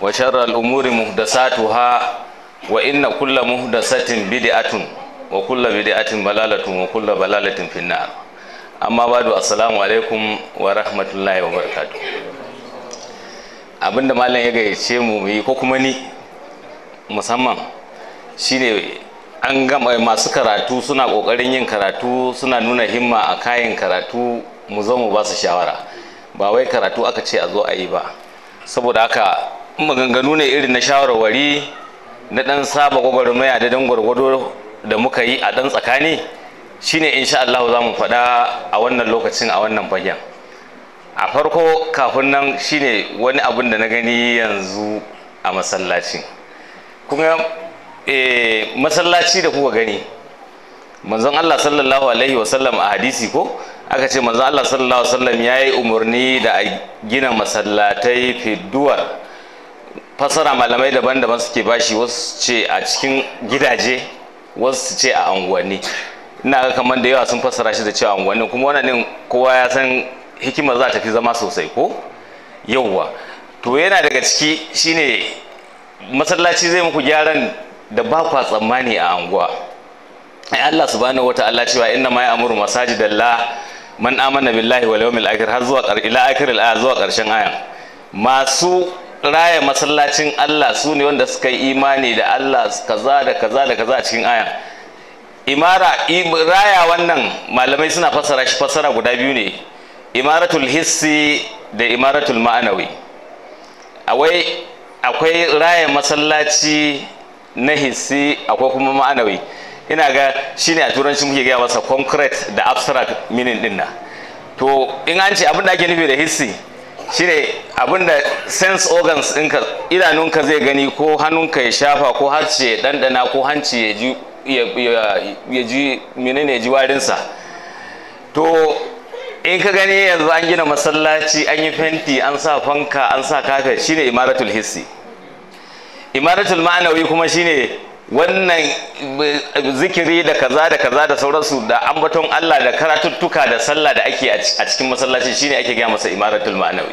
وشر الأمور محدثاتها وإن كل محدثة بدعة وكل بدعة ضلالة وكل ضلالة في النار amma badu assalamu alaikum wa rahmatullahi wa barakatu abinda malam ya gayyace mu yi ko kuma ni musamman shine an gama masu karatu suna kokarin yin karatu suna nuna himma a kayan karatu mu zo mu ba su shawara ba wai karatu aka ce a zo a yi ba saboda haka maganganu ne irin na shawarwari na dan saba gwagwarmaya da dan gwargwado da muka yi a dan tsakani shine insha Allah za mu faɗa a wannan lokacin a wannan fagen a farko kafin nan shine wani abin da na gani yanzu a masallaci kuma e, masallaci da kuka gani manzon Allah sallallahu alaihi wasallam a hadisi ko aka ce manzon Allah sallallahu alaihi wasallam ya yi umarni da a gina masallatai fiduwar fasara malamai daban-daban suke bashi wasu ce a cikin gidaje wasu ce a unguwanni ina ga kamar da yawa sun fassara shi da cewa unguwanni kuma wannan kowa ya san hikimar za ta fi zama sosai ko yauwa to yana daga ciki shine masallaci zai muku gyaran da ba kwa tsammani a anguwa ai Allah subhanahu wataala cewa inna ma ya'muru masajidallah man amana billahi wal yawmil akhir har zuwa ila akhir al zuwa karshen ayan masu raya masallacin Allah su ne wanda suka yi imani da Allah kaza da kaza da kaza a cikin ayan imara raya wannan malamai suna fassara shi fassara guda biyu ne imaratul hissi da imaratul ma'anawi awai akwai raya masallaci na hissi akwai kuma ma'anawi ina ga shine a turanci muke gaya masa concrete da abstract meaning din na to in an ce abin da ake nufi da hissi shine abin da sense organs ɗinka idanunka zai gani ko hannunka ya shafa ko harshe ya ɗanɗana ko hanci ya ji ya ji menene ya ji warinsa to in ka gani yanzu an gina masallaci an yi fenti an sa fanka an sa kafet shine imaratul hissi imaratul ma'anawi kuma shine wannan zikiri da kaza da kaza da sauransu da ambaton Allah da karatuttuka da sallah da ake a cikin masallaci shine ake gaya masa imaratul ma'anawi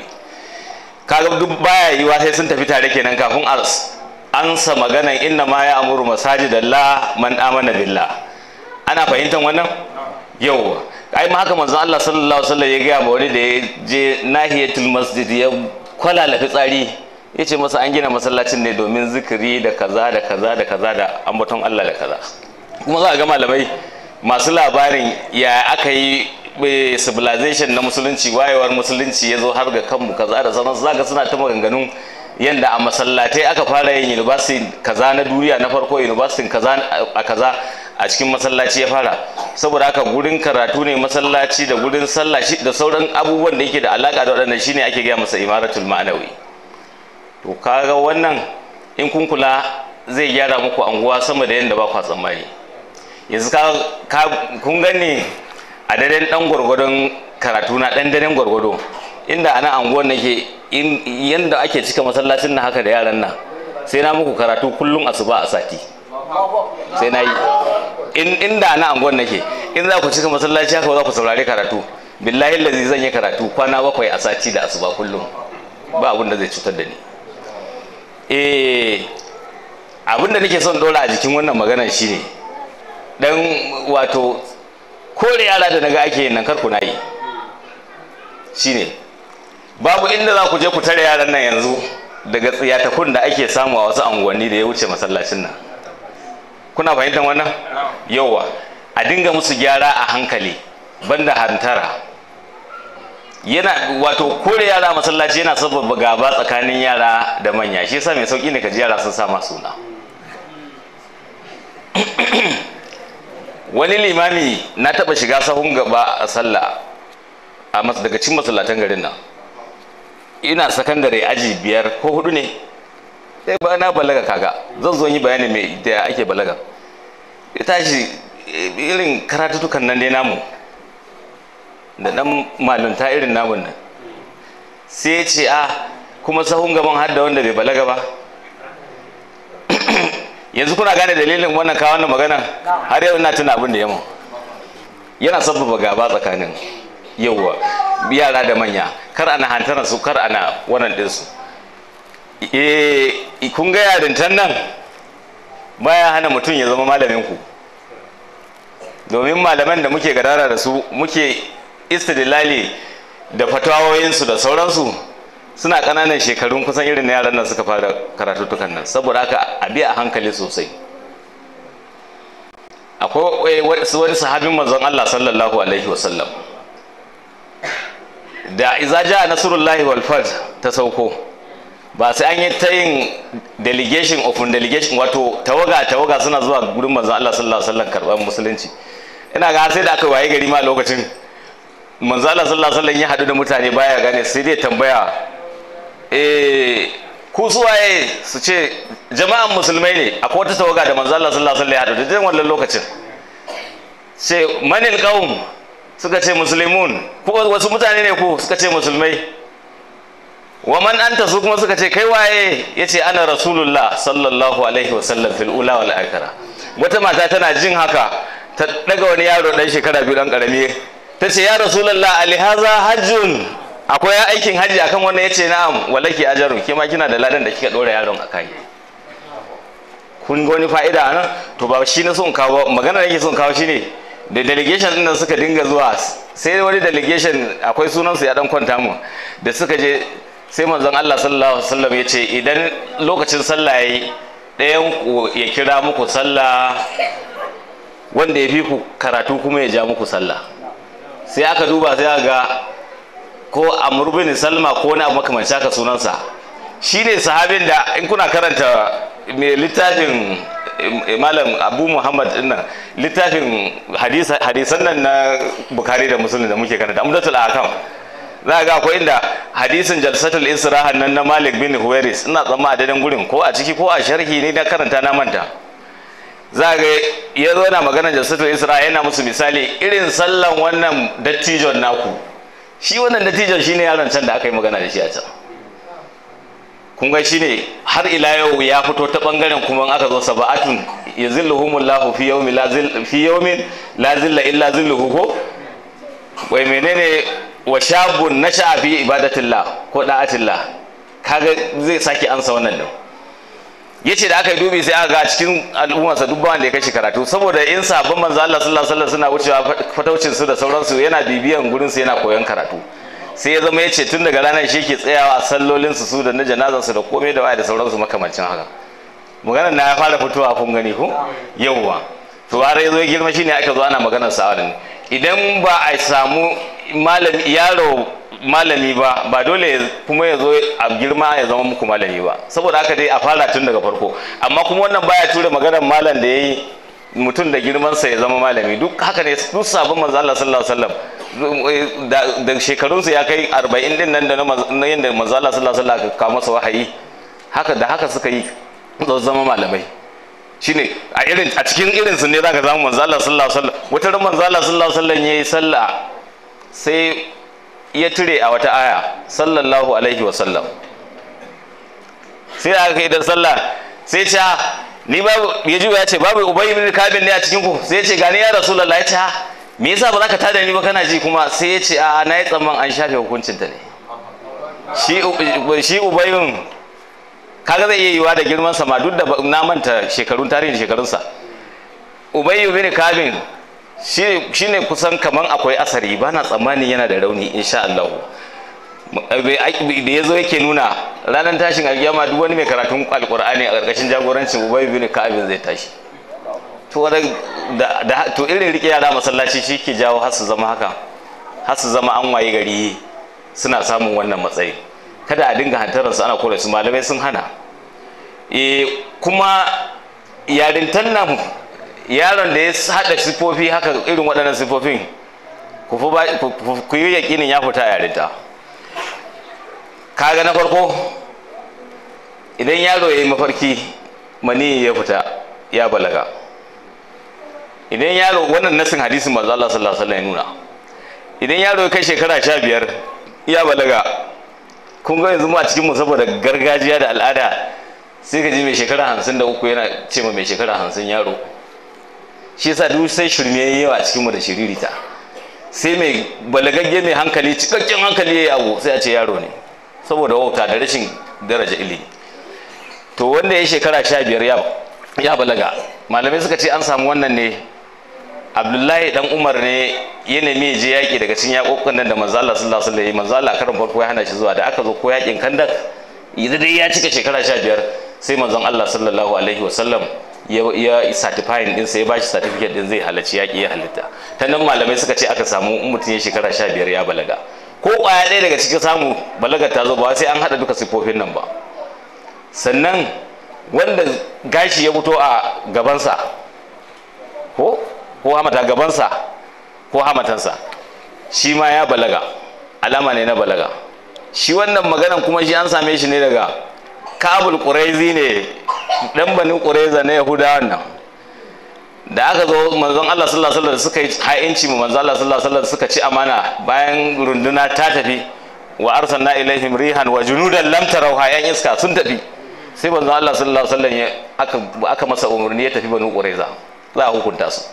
kaga duk baya yiwa sai sun tafi tare kenan kafin ars ansa maganan inna ma ya amuru masajidallah man amana billah ana fahimtar wannan yau ai ma haka manzon Allah sallallahu alaihi wasallam ya ga ma wani da ya je nahiyatul masjid ya kwalala fitsari ya ce masa an gina masallacin ne domin zikiri da kaza da kaza da kaza da ambaton Allah da kaza kuma za a ga malamai masu labarin ya aka yi civilization na musulunci wayewar musulunci ya zo har ga kanmu kaza da sauransu za ga suna ta maganganun yadda a masallatai aka fara yin university kaza na duniya na farko university kaza a kaza a cikin masallaci ya fara saboda haka gurin karatu ne masallaci da gurin sallah da sauran abubuwan da yake da alaka da waɗannan shine ake gaya masa imaratul ma'anawi to kaga wannan in kun kula zai gyara muku anguwa sama da yadda ba kwa tsammani yanzu ka kun gani a daren dan gwargwadon karatu na dan daren gwargwado inda ana anguwan nake yanda ake cika masallacin na haka da yaran nan sai na muku karatu kullum asuba a sati sai na yi inda ana anguwan nake in za ku cika masallaci haka za ku saurari karatu billahi lazi zan yi karatu kwana bakwai a sati da asuba kullum ba abin da zai cutar da ni eh abin da nake son dora a jikin wannan maganar shine dan wato kore yara da naga ake yin nan kar ku na yi shine babu inda za ku je ku tare yaran nan yanzu daga tsiyatakun da ake samu a wasu anguwanni da ya wuce masallacin nan kuna fahimtar wannan yauwa a dinga musu gyara a hankali banda hantara yana wato kore yara masallaci yana sababa gaba tsakanin yara da manya shi yasa mai sauki ne ka ji yara sun sama suna wani limami na taba shiga sahun gaba a sallah a daga cikin masallatan garin nan ina sakandare aji biyar ko hudu ne sai ba na balaga kaga zan zo yi bayani mai da ake balaga ya tashi irin karatutukan nan dai namu da dan malunta irin namun nan sai ce a kuma sahun gaban har da wanda bai balaga ba yanzu kuna gane dalilin wannan kawo wannan magana har yau ina tuna abin da yamma yana sabbaba gaba tsakanin yauwa yara da manya kar ana hantara su kar ana wannan ɗinsu eh kun ga yarintan nan baya hana mutum ya zama malamin ku domin malaman da muke gadara da su muke istidlali da fatawoyinsu da sauransu suna ƙananan shekarun kusan irin na yaran nan suka fara karatuttukan nan saboda haka a bi a hankali sosai akwai wani sahabin manzon Allah sallallahu alaihi wasallam da iza ja nasrullahi wal fard ta sauko ba sai an yi ta yin delegation of delegation wato tawaga tawaga suna zuwa gurin manzon Allah sallallahu alaihi wasallam karban musulunci ina ga sai da aka waye gari ma lokacin manzon Allah sallallahu alaihi wasallam ya hadu da mutane baya gane sai dai tambaya eh ku suwaye su ce jama'an musulmai ne akwai wata tawaga da manzon Allah sallallahu alaihi wasallam ya hadu da wannan lokacin sai manil qaum suka ce musulmun ko wasu mutane ne ku suka ce musulmai wa man anta su kuma suka ce kai waye yace ana rasulullah sallallahu alaihi wasallam fil ula wal akhirah wata mata tana jin haka ta daga wani yaro dan shekara biyu dan karami ta ce ya rasulullah alihaza hajjun akwai aikin haji akan wannan yace na'am walaki ajarun ke ma kina da ladan da kika dora yaron akai kun ga wani fa'ida anan to ba shi na son kawo magana da yake son kawo shine da delegation din suka dinga zuwa sai wani delegation akwai sunansu ya dan kwanta mu da suka je sai manzon Allah sallallahu alaihi wasallam ya ce idan lokacin sallah yayi ɗayan ku ya kira muku sallah wanda ya fi ku karatu kuma ya ja muku sallah sai aka duba sai aka ga ko Amr bin Salma ko wani abu makamancin haka sunansa shine sahabin da in kuna karanta mai littafin malam abu muhammad dinnan littafin hadisan nan na bukari da musulun da muke karanta amdatul akam za ga akwai inda hadisin jalsatul israhan nan na malik bin huwairis ina tsamma a daidai gurin ko a ciki ko a sharhi ne na karanta na manta za ga ya zo yana magana jalsatul isra yana musu misali irin sallan wannan dattijon naku shi wannan dattijon shine yaron can da aka yi magana da shi a can kun ga shine har ila yau ya fito ta bangaren kuma aka zo saba'atun yazilluhumullahu fi yawmin la zil fi yawmin la zilla illa zilluhu ko wai menene wa shabun nasha fi ibadatillah ko da'atillah kaga zai saki ansa wannan din yace da aka yi dubi sai aka ga cikin al'ummarsa duk wanda ya kashi karatu saboda in sabon manzo Allah sallallahu alaihi wasallam suna wucewa fataucin su da sauransu yana bibiyan gurin su yana koyon karatu sai ya zama ya ce tun daga ranar shi ke tsayawa a sallolinsu su da na janazarsu da komai da waya da sauransu makamancin haka maganar na ya fara fitowa kun gani ko yauwa to har ya zo ya girma shine aka zo ana maganar sa ne idan ba a samu malami yaro malami ba ba dole kuma ya zo a girma ya zama muku malami ba saboda haka dai a fara tun daga farko amma kuma wannan baya ture maganar malam da yayi mutum da girmansa ya zama malami duk haka ne duk sabon manzo Allah sallallahu alaihi wasallam da shekarunsa ya kai 40 din nan da na yanda manzo Allah sallallahu alaihi wasallam ka masa wahayi haka da haka suka yi zo zama malamai shine a irin a cikin irin su ne zaka samu manzo Allah sallallahu alaihi wasallam wata ran manzo Allah sallallahu alaihi wasallam yayi sallah sai ya tire a wata aya sallallahu alaihi wasallam sai aka kai da sallah sai ce ni babu ya juya ya ce babu ubay ibn kabin ne a cikin ku sai ya ce gani ya rasulullah ya ce me yasa ba za ka tada ni ba kana ji kuma sai ya ce a na yi tsamman an shafe hukuncin ta ne shi shi ubayun kaga zai iya yiwa da girman sa ma duk da na manta shekarun tarihin shekarunsa ubayyu bin kabin shi ne kusan kaman akwai asari ba na tsammanin yana da rauni insha Allah da ya zo yake nuna ranar tashin alkiyama duk wani mai karatun alkur'ani a ƙarƙashin jagorancin ubay bin ka'abin zai tashi to da to irin rike yara masallaci shi ke jawo har su zama haka har su zama an waye gari suna samun wannan matsayi kada a dinga hantarar su ana kore su malamai sun hana e kuma yarintan nan yaron da ya haɗa sifofi haka irin waɗannan sifofin ku yi yaƙinin ya fita yarinta kaga na farko idan yaro ya yi mafarki mani ya fita ya balaga idan yaro wannan nasin hadisin manzo Allah sallallahu alaihi wasallam ya nuna idan yaro ya kai shekara sha biyar ya balaga kun ga yanzu mu a cikin mu saboda gargajiya da al'ada sai ka ji mai shekara hamsin da uku yana ce ma mai shekara hamsin yaro shi yasa duk sai shirme yayi yawa a cikin mu da shiririta sai mai balagagge mai hankali cikakken hankali ya abu sai a ce yaro ne saboda wauta da rashin daraja ilimi to wanda ya shekara sha biyar ya balaga malamai suka ce an samu wannan ne abdullahi dan umar ne ya nemi je yaƙi daga cikin yaƙoƙin nan da manzo Allah sallallahu alaihi wasallam manzo Allah karin farko ya hana shi zuwa da aka zo ko yaƙin kandak idan dai ya cika shekara sha biyar sai manzon Allah sallallahu alaihi wasallam ya certifying din sai ya bashi certificate din zai halarci yaƙi ya halitta ta nan malamai suka ce aka samu in mutum ya shekara sha biyar ya balaga ko ƙwaya ɗaya daga cikin samu balagar ta zo ba sai an haɗa duka siffofin nan ba sannan wanda gashi ya fito a gabansa ko ko hamata gabansa ko hamatansa shi ma ya balaga alama ne na balaga shi wannan maganan kuma shi an same shi ne daga kabul ƙuraizi ne ɗan banin ƙuraiza na yahudawan nan da aka zo manzon Allah sallallahu alaihi wasallam suka yi ha'inci mu manzon Allah sallallahu alaihi wasallam suka ci amana bayan runduna ta tafi wa arsalna ilaihim rihan wa junudan lam tarawha yan iska sun tafi sai manzon Allah sallallahu alaihi wasallam aka aka masa umarni ya tafi banu quraiza za a hukunta su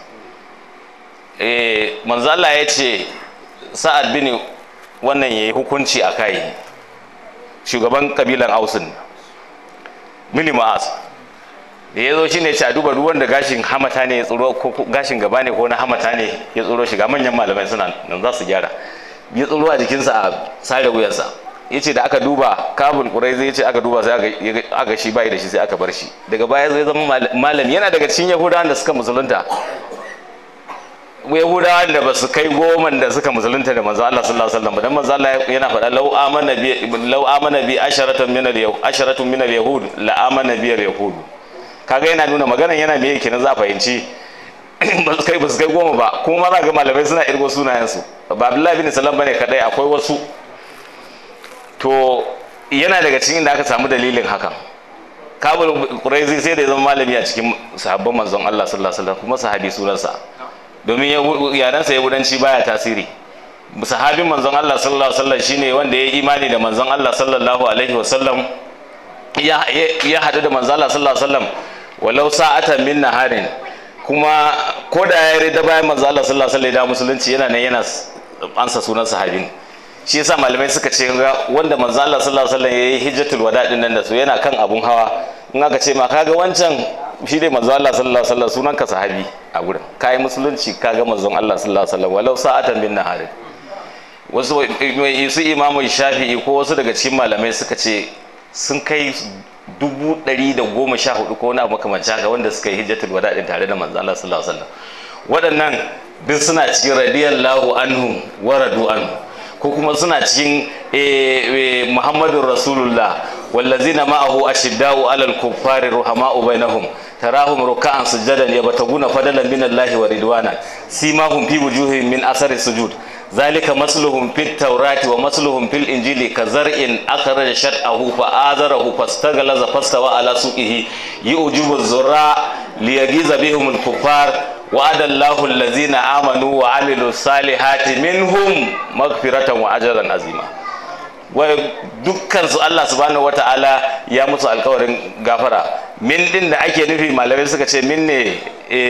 eh manzon Allah ya ce sa'ad bin wannan yayi hukunci a kai shugaban kabilan ausun mini ma'as da ya zo shi ne a duba ruwan da gashin hamata ne ya tsoro ko gashin gaba ne ko na hamata ne ya tsoro shiga manyan malamai suna nan za su gyara ya tsoro a jikinsa a sare wuyansa ya ce da aka duba kabul kurai zai ce aka duba sai aka shi bai da shi sai aka bar shi daga baya zai zama malami yana daga cikin yahudawan da suka musulunta yahudawan da ba su kai goman da suka musulunta da manzo Allah sallallahu alaihi wasallam dan manzo Allah yana faɗa law amana bi law amana bi asharatun min al-yahud asharatun min al-yahud la amana bi al-yahud kaga yana nuna maganan yana me yake na za fahimci ba su kai ba su kai goma ba kuma za ga malamai suna irgo sunayensu ba abdullahi bin salam bane kadai akwai wasu to yana daga cikin da aka samu dalilin hakan kabul quraizi sai da ya zama malami a cikin sahabban manzon Allah sallallahu alaihi wasallam kuma sahabi sunansa domin yarensa yahudanci baya tasiri sahabin manzon Allah sallallahu alaihi wasallam shine wanda ya yi imani da manzon Allah sallallahu alaihi wasallam ya ya hadu da manzon Allah sallallahu alaihi wasallam walau sa'atan min naharin kuma ko da ya rida bayan manzo Allah sallallahu alaihi wasallam musulunci yana nan yana ansa sunan sahabin shi yasa malamai suka ce wanda manzo Allah sallallahu alaihi wasallam yayi hijjatul wada din nan da su yana kan abun hawa in aka ce ma kaga wancan shi dai manzo Allah sallallahu alaihi wasallam sunan ka sahabi a gurin kai musulunci kaga manzon Allah sallallahu alaihi wasallam walau sa'atan min naharin wasu su imamu shafi'i ko wasu daga cikin malamai suka ce sun kai dubu ɗari da goma sha hudu ko wani abu makamancin haka wanda suka yi hijjatul wada din tare da manzo Allah sallallahu alaihi wasallam waɗannan duk suna cikin radiyallahu anhu wa radu anhu ko kuma suna cikin muhammadun rasulullah wallazina ma'ahu ashidda'u alal kuffari ruhama'u bainahum tarahum ruk'an sujadan yabtaguna fadalan min Allah wa ridwana simahum fi wujuhihim min asari sujud ذلك مثلهم في التوراة ومثلهم في الإنجيل كزرع أخرج شطأه فآزره فاستغلظ فاستوى على سوقه يؤجب الزراع ليغيظ بهم الكفار وعد الله الذين آمنوا وعملوا الصالحات منهم مغفرة وأجرا عظيما dukkan su Allah subhanahu wata'ala ya musu alkawarin gafara min din da ake nufi malamai suka ce min ne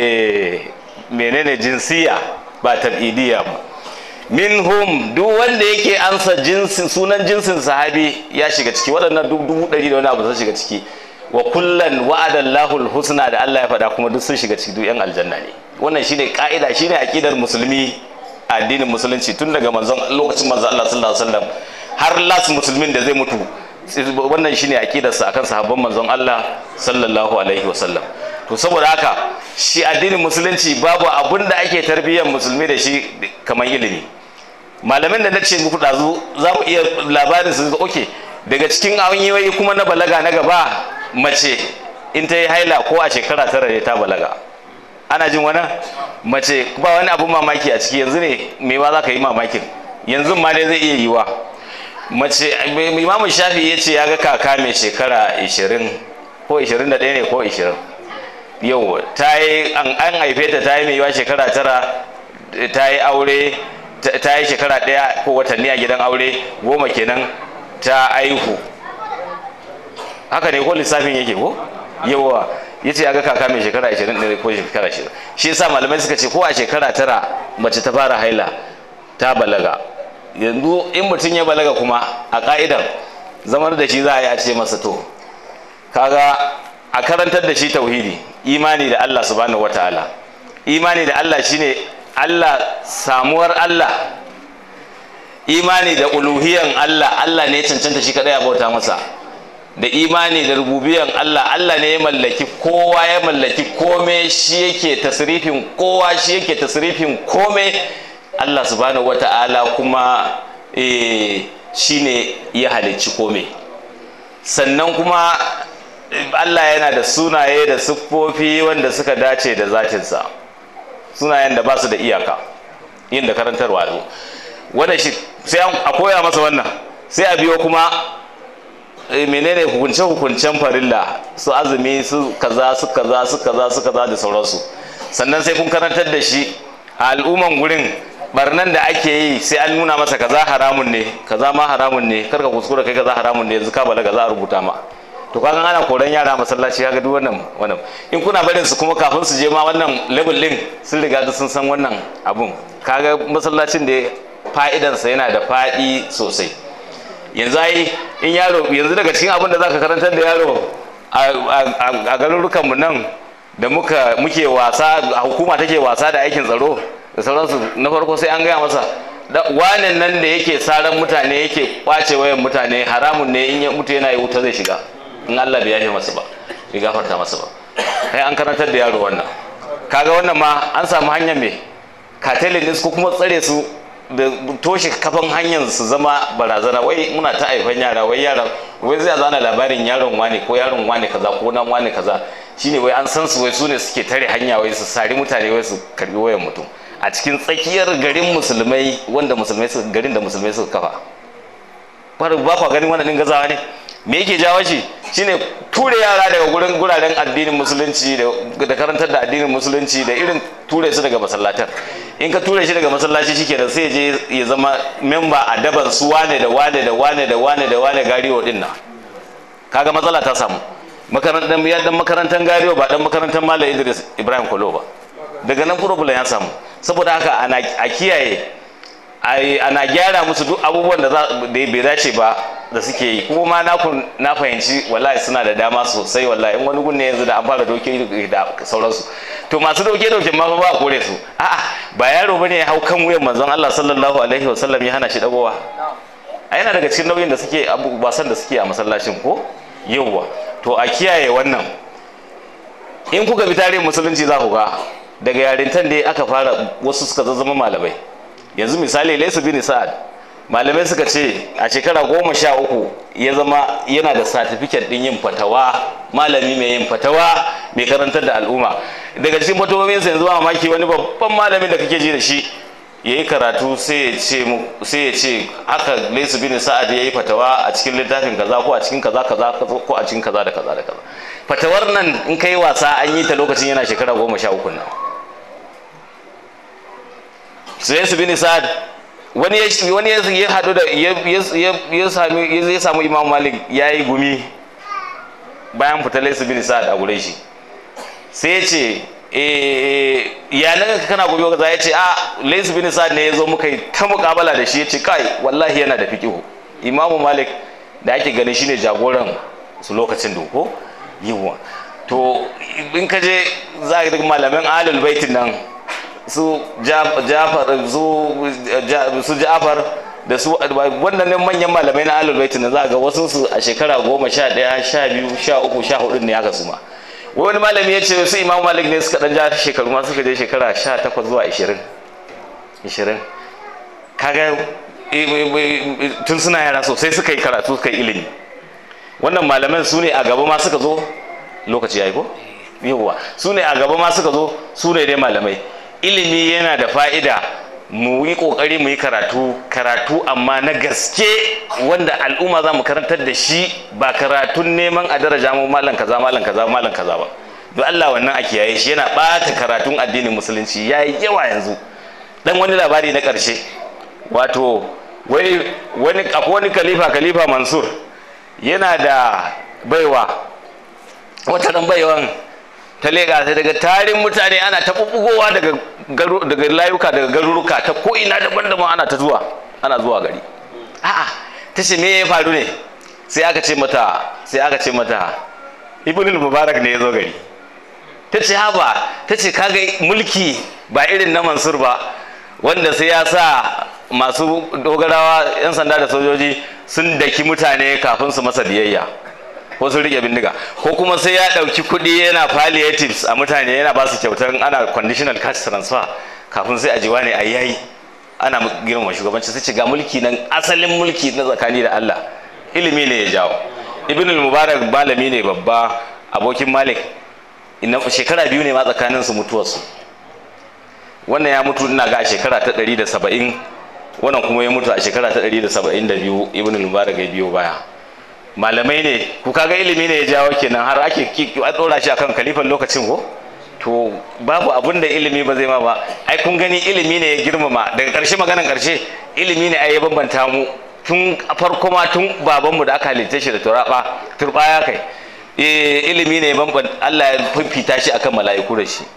menene jinsiya ba tab'idiyya ba minhum duk wanda yake ansa jinsin sunan jinsin sahabi ya shiga ciki waɗannan duk dubu ɗari da wani abu sun shiga ciki wa kullan wa'adan lahul husna da Allah ya faɗa kuma duk sun shiga ciki duk yan aljanna ne wannan shine ka'ida shine aqidar musulmi addinin musulunci tun daga manzon lokacin manzon Allah sallallahu alaihi wasallam har las musulmin da zai mutu wannan shine aqidar sa akan sahabban manzon Allah sallallahu alaihi wasallam to saboda haka shi addinin musulunci babu abun da ake tarbiyyar musulmi da shi kamar ilimi malamin da na ce muku ɗazu za mu iya labarin su oke daga cikin hanyoyi kuma na balaga na gaba mace in ta yi haila ko a shekara tara ne ta balaga ana jin wani mace ba wani abun mamaki a ciki yanzu ne me ma za ka yi mamakin yanzu ma dai zai iya yiwa mace imamu shafi ya ce ya ga kaka mai shekara 20 ko 21 ne ko 20 yau ta yi an haife ta ta yi mai yiwa shekara tara ta yi aure ta yi shekara ɗaya ko watanni a gidan aure goma kenan ta aihu haka ne ko lissafin yake ko yawa ya ce ya ga kaka mai shekara 20 ne ko shekara 20 shi yasa malamai suka ce ko a shekara tara mace ta fara haila ta balaga yanzu in mutum ya balaga kuma a ka'idan zamar da shi za a yi a ce masa to kaga a karantar da shi tauhidi imani da Allah subhanahu wataala imani da Allah shine Allah samuwar Allah imani da uluhiyan Allah Allah ne cancanta shi kadai a bauta masa da imani da rububiyan Allah Allah ne ya mallaki kowa ya mallaki kome shi yake tasrifin kowa shi yake tasrifin kome Allah subhanahu wata'ala kuma eh, shine ya halicci kome sannan kuma Allah yana da sunaye da siffofi wanda suka dace da zatinsa sunayen da ba su da iyaka yin da karantarwa zo wanda shi sai a koya masa wannan sai a biyo kuma menene hukunce hukuncen farilla su azumi su kaza su kaza su kaza su kaza da sauransu sannan sai kun karantar da shi a al'umman gurin barnan da ake yi sai an nuna masa kaza haramun ne kaza ma haramun ne karka kuskura kai kaza haramun ne yanzu ka balaga za a rubuta ma to kaga ana koran yara masallaci kaga duk wannan wannan in kuna barin su kuma kafin su je ma wannan level din sun riga da sun san wannan abun kaga masallacin da fa'idansa yana da fadi sosai yanzu ai in yaro yanzu daga cikin abin da zaka karantar da yaro a garurukan mu nan da muka muke wasa a hukuma take wasa da aikin tsaro da sauransu na farko sai an gaya masa wanen nan da yake saran mutane yake kwace wayan mutane haramun ne in ya mutu yana yi wuta zai shiga in Allah bai yafe masa ba bai gafarta masa ba kai an karantar da yaro wannan kaga wannan ma an samu hanyar me katelin din ko kuma tsare su da toshe kafan hanyar su zama barazana wai muna ta haifan yara wai yara wai zai zana labarin yaron wane ko yaron wane kaza ko nan wane kaza shine wai an san su wai su ne suke tare hanya wai su sari mutane wai su karbi wayan mutum a cikin tsakiyar garin musulmai wanda musulmai su garin da musulmai suka kafa ba kwa ganin wannan din gazawa ne me yake jawo shi shine ture yara daga gurin guraren addinin musulunci da karantar da addinin musulunci da irin ture su daga masallatar in ka ture shi daga masallaci shike da sai je ya zama memba a daban su wane da wane da wane da wane da wane gariwo din nan kaga matsala ta samu makarantar ya dan makarantar gariwo ba dan makarantar malam Idris Ibrahim Kolo ba daga nan problem ya samu saboda haka ana a kiyaye ana gyara musu duk abubuwan da bai dace ba da suke yi kuma ma na fahimci wallahi suna da dama sosai wallahi in wani gunne yanzu da an fara doke da sauransu to masu doke doke ma ba a kore su a'a ba yaro bane ya hau kan wuyan manzon Allah sallallahu alaihi wasallam ya hana shi dagowa a yana daga cikin nauyin da suke wasan da suke a masallacin ko yawwa to a kiyaye wannan in kuka bi tarihin musulunci za ku ga daga yarintan da aka fara wasu suka zama malamai yanzu misali laisu bin sa'ad malamai suka ce a shekara goma sha uku ya zama yana da satifiket din yin fatawa malami mai yin fatawa mai karantar da al'umma daga cikin fatawominsa yanzu ba mamaki wani babban malamin da kake ji da shi ya yi karatu sai ya ce haka laisu bin sa'ad ya yi fatawa a cikin littafin kaza ko a cikin kaza kaza ko a cikin kaza da kaza da kaza fatawar nan in kai wasa an yi ta lokacin yana shekara goma sha uku nan sai su bin sa'ad wani ya wani ya hadu da ya sami ya samu imam malik ya yi gumi bayan fita laisu bin sa'ad a gure shi sai ya ce ya nan kana gobe kaza ya ce a laisu bin sa'ad ne ya zo muka yi ta mukabala da shi ya ce kai wallahi yana da fiqihu imamu malik da ake ganin shine jagoran su lokacin doko yiwuwa to in ka je za ka malaman alul baitin nan su jafar su jafar da su wannan manyan malamai na alul baitin za ga wasu su a shekara goma sha ɗaya sha biyu sha uku sha hudu ne aka suma wani malami ya ce su imam malik ne suka dan ja shekaru ma suka je shekara sha takwas zuwa ishirin ishirin kaga tun suna yara sosai suka yi karatu suka yi ilimi wannan malaman su ne a gaba ma suka zo lokaci ya yi ko yawwa su ne a gaba ma suka zo su ne dai malamai ilimi yana da fa'ida mu yi kokari mu yi karatu karatu amma na gaske wanda al'umma za mu karantar da shi ba karatun neman a daraja mu malam kaza malam kaza malam kaza ba don Allah wannan a kiyaye shi yana ɓata karatun addinin musulunci ya yi yawa yanzu dan wani labari na ƙarshe wato wani wani akwai wani khalifa khalifa mansur yana da baiwa wata dan baiwan ta lega ta daga tarin mutane ana ta bubbugowa daga daga layuka daga garuruka ta ko ina daban-daban ana ta zuwa ana zuwa gari a'a ta ce me ya faru ne sai aka ce mata sai aka ce mata ibn mubarak ne ya zo gari ta ce haba ta ce kaga mulki ba irin na mansur ba wanda sai ya sa masu dogarawa 'yan sanda da sojoji sun daki mutane kafin su masa biyayya ko sun rike bindiga ko kuma sai ya ɗauki kuɗi yana palliatives a mutane yana ba su kyautar ana conditional cash transfer kafin sai a ji wani a yayi ana girmama shugabanci sai ce ga mulki nan asalin mulki na tsakani da Allah ilimi ne ya jawo ibn mubarak malami ne babba abokin malik shekara biyu ne ma tsakanin su mutuwarsu wannan ya mutu ina ga a shekara ta 170 wannan kuma ya mutu a shekara ta 172 ibn mubarak ya biyo baya malamai ne ku kaga ilimi ne ya jawo kenan har ake a dora shi akan kalifan lokacin ko to babu abun da ilimi ba zai ma ba ai kun gani ilimi ne ya girmama daga karshe maganan karshe ilimi ne ai ya bambanta mu tun farko ma tun babanmu da aka halitta shi da turaba turbaya kai ilimi ne bambanta Allah ya fifita shi akan mala'iku da shi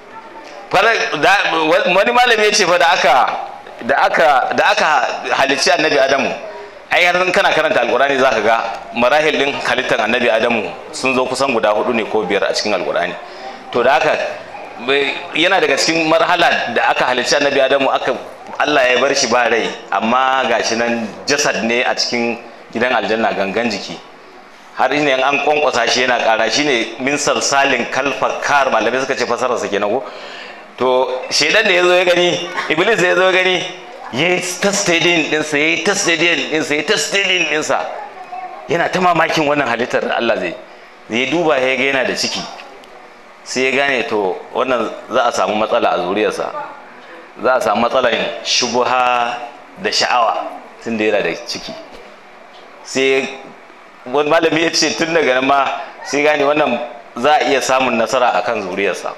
wani malami ya ce fa da aka da aka da aka halicci annabi adamu ai har kana karanta alkurani zaka ga marahil din halittar annabi adamu sun zo kusan guda hudu ne ko biyar a cikin alkurani to da haka yana daga cikin marhala da aka halicci annabi adamu aka Allah ya bar shi ba rai amma gashi nan jasad ne a cikin gidan aljanna gangan jiki har ne an kwankwasa shi yana kara shine min salsalin kalfakar malamai suka ce fasararsa kenan ko to shedan da ya zo ya gani iblis da ya zo ya gani ya yi ta stadium ɗinsa ya yi ta stadium ɗinsa ya yi ta stadium ɗinsa yana ta mamakin wannan halittar da Allah zai ya duba ya ga yana da ciki sai ya gane to wannan za a samu matsala a zuriyarsa za a samu matsalar shubuha da sha'awa tun da yana da ciki sai wani malami ya ce tun daga nan ma sai gane wannan za a iya samun nasara akan zuriyarsa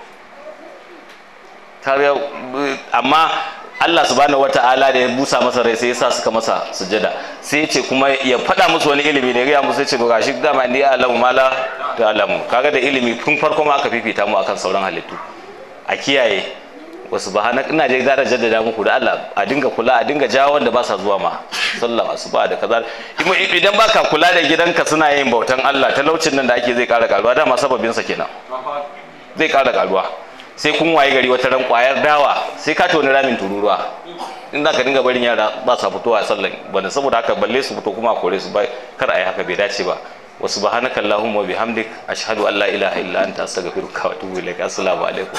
amma Allah subhanahu wata'ala da ya busa masa rai sai ya sa suka masa sujada sai ya ce kuma ya faɗa musu wani ilimi ne ya musu ya ce gashi dama ni alamu mala da alamu kaga da ilimi tun farko ma aka fifita mu akan sauran halittu a kiyaye wasu ba hana ina je da jaddada muku da Allah a dinga kula a dinga jawo wanda ba sa zuwa ma sallah asuba da kaza idan baka kula da gidanka suna yin bautan Allah talaucin nan da ake zai kara karuwa dama sababin sa kenan zai kara karuwa sai kun waye gari wata ran kwayar dawa sai ka toni ramin tururuwa in za ka dinga barin yara ba sa fitowa a sallan bane saboda haka balle su fito kuma a kore su ba kar a yi haka bai dace ba wa subhanaka allahumma wa bihamdik ashhadu an la ilaha illa anta astaghfiruka wa atubu ilaik assalamu alaikum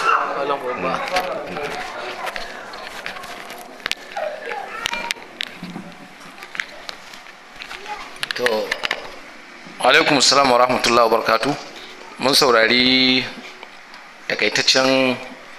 to alaikum assalam wa rahmatullahi wa barakatuh mun saurari takaitaccen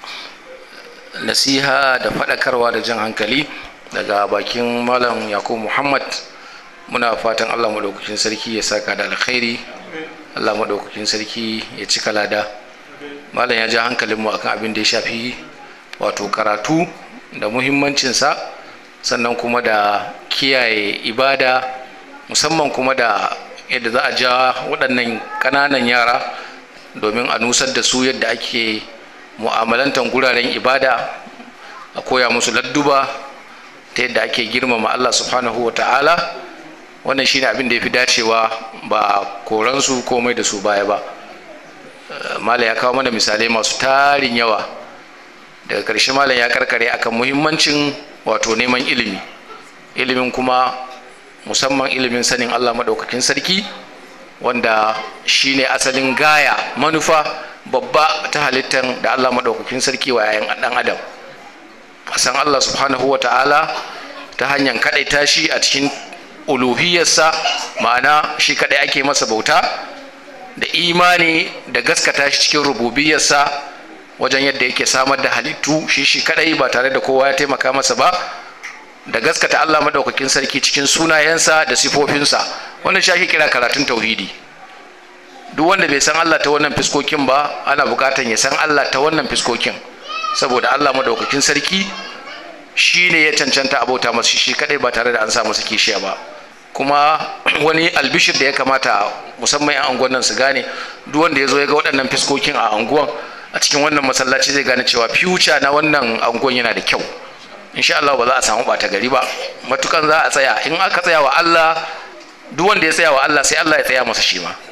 nasiha da faɗakarwa da jan hankali daga bakin malam yakubu muhammad muna fatan allah maɗaukakin sarki ya saka da alkhairi allah maɗaukakin sarki ya cika lada malam ya ja hankalinmu akan abin da ya shafi wato karatu da muhimmancinsa sannan kuma da kiyaye ibada musamman kuma da yadda za a ja waɗannan ƙananan yara domin a nusar da su yadda ake mu'amalantar guraren ibada a koya musu ladduba ta yadda ake girmama Allah subhanahu wa ta'ala wannan shine abin da ya fi dacewa ba koransu komai da su baya ba malam ya kawo mana misalai masu tarin yawa daga ƙarshe malam ya karkare akan muhimmancin wato neman ilimi ilimin kuma musamman ilimin sanin Allah maɗaukakin sarki wanda shine asalin gaya manufa babba ta halittar da Allah maɗaukakin sarki wa yayan ɗan adam a san Allah subhanahu wa ta'ala ta hanyar kaɗaita shi a cikin uluhiyarsa ma'ana shi kaɗai ake masa bauta da imani da gaskata shi cikin rububiyarsa wajen yadda yake samar da halittu shi shi kaɗai ba tare da kowa ya taimaka masa ba da gaskata Allah madaukakin sarki cikin sunayensa da sifofinsa wannan shi ake kira karatun tauhidi duk wanda bai san Allah ta wannan fiskokin ba ana bukatan ya san Allah ta wannan fiskokin saboda Allah madaukakin sarki shi ne ya cancanta abota masa shi kadai ba tare da an sa masa kishiya ba kuma wani albishir da ya kamata musamman yan anguwan nan su gane duk wanda ya zo ya ga waɗannan fiskokin a anguwan a cikin wannan masallaci zai gane cewa future na wannan anguwan yana da kyau insha Allah ba za a samu bata gari ba matukan za a tsaya in aka tsaya wa Allah duk wanda ya tsaya wa Allah sai Allah ya tsaya masa shi ma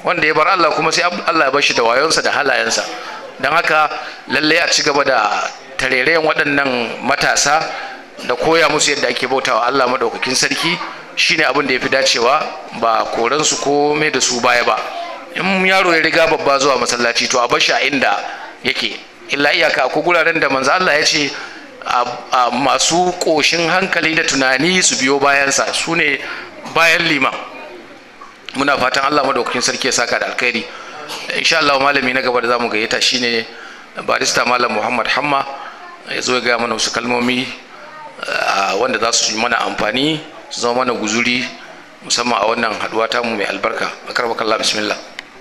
wanda ya bar Allah kuma sai Allah ya bar shi da wayonsa da halayensa don haka lalle a ci gaba da tarerayen waɗannan matasa da koya musu yadda ake bautawa Allah maɗaukakin sarki shine abin da ya fi dacewa ba koransu ko mai da su baya ba in yaro ya riga babba zuwa masallaci to a bar shi a inda yake illa iyaka ko guraren da manzo Allah ya ce a masu ƙoshin hankali da tunani su biyo bayansa su ne bayan liman muna fatan Allah madaukakin sarki ya saka da alkhairi insha Allah malami na gaba da zamu gayyata shine barista malam Muhammad Hamma ya zo ya gaya mana wasu kalmomi wanda za su yi mana amfani su zama mana guzuri musamman a wannan haduwa ta mu mai albarka akarbakallah bismillah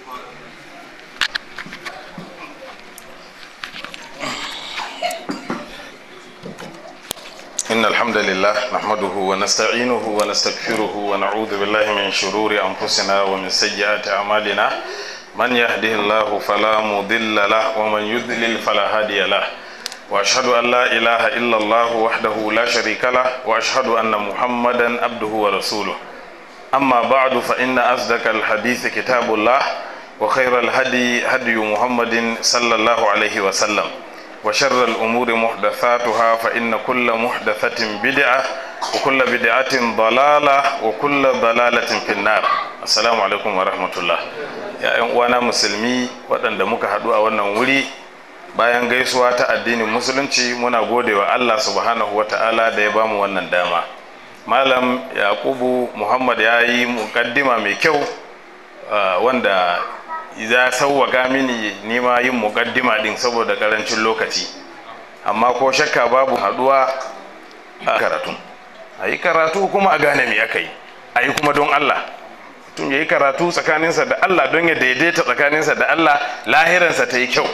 إن الحمد لله نحمده ونستعينه ونستغفره ونعوذ بالله من شرور أنفسنا ومن سيئات أعمالنا من يهده الله فلا مضل له ومن يضلل فلا هادي له وأشهد أن لا إله إلا الله وحده لا شريك له وأشهد أن محمدا عبده ورسوله أما بعد فإن أصدق الحديث كتاب الله وخير الهدي هدي محمد صلى الله عليه وسلم وشر الأمور محدثاتها فإن كل محدثة بدعة وكل بدعة ضلالة وكل ضلالة في النار السلام عليكم ورحمة الله يا وانا مسلمي waɗanda muka haɗu a wannan wuri bayan gaisuwa ta addinin musulunci muna gode wa Allah subhanahu wa ta'ala da ya bamu wannan dama malam yakubu muhammad ya yi muƙaddima mai kyau wanda ya sauwaka mini nima yin mukaddima din saboda karancin lokaci amma ko shakka babu haduwa a karatu a yi karatu kuma a gane me aka yi a yi kuma don Allah tun ya yi karatu tsakaninsa da Allah don ya daidaita tsakaninsa da Allah lahiransa ta yi kyau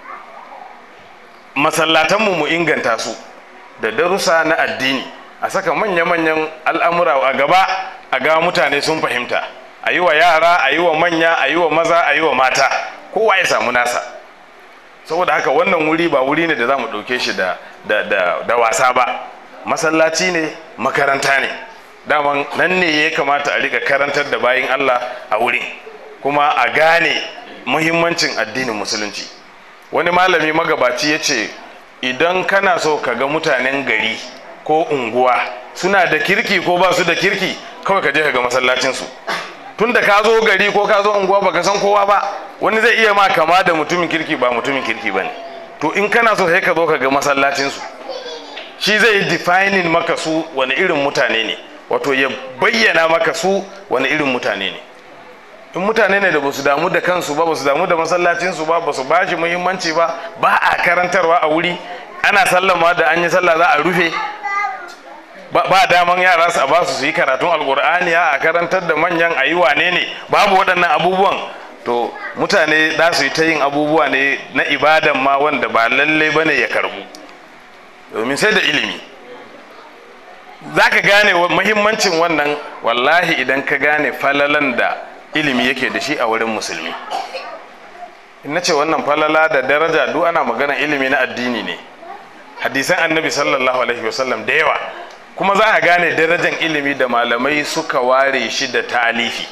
masallatanmu mu inganta su da darussa na addini a saka manya-manyan al'amura a gaba a ga mutane sun fahimta a yi wa yara a yi wa manya a yi wa maza a yi wa mata kowa ya samu nasa saboda haka wannan wuri ba wuri ne da za mu ɗauke shi da, da, da, da wasa ba masallaci ne makaranta ne daman nan ne ya kamata a rika karantar da bayin allah a wurin kuma a gane muhimmancin addinin musulunci wani malami magabaci ya ce idan kana so ka ga mutanen gari ko unguwa suna da kirki ko ba su da kirki kawai ka je ka ga masallacinsu tun da ka zo gari ko ka zo unguwa baka san kowa ba wani zai iya ma kama da mutumin kirki ba mutumin kirki ba ne to in kana so sai ka zo ka ga masallacinsu shi zai yi defining maka su wani irin mutane ne wato ya bayyana maka su wani irin mutane ne in mutane ne da ba su damu da kansu ba ba su damu da masallacinsu ba ba su ba shi muhimmanci ba ba a karantarwa a wuri ana sallama da an yi sallah za a rufe ba daman yara su a ba su yi karatun alkur'ani a karantar da manyan a yi wane ne babu waɗannan abubuwan to mutane za su yi ta yin abubuwa ne na ibadan ma wanda ba lallai bane ya karbu domin sai da ilimi za ka gane muhimmancin wannan wallahi idan ka gane falalan da ilimi yake da shi a wurin musulmi in na ce wannan falala da daraja duk ana magana ilimi na addini ne hadisan annabi sallallahu alaihi wasallam da yawa kuma za a gane darajar ilimi da malamai suka ware shi da talifi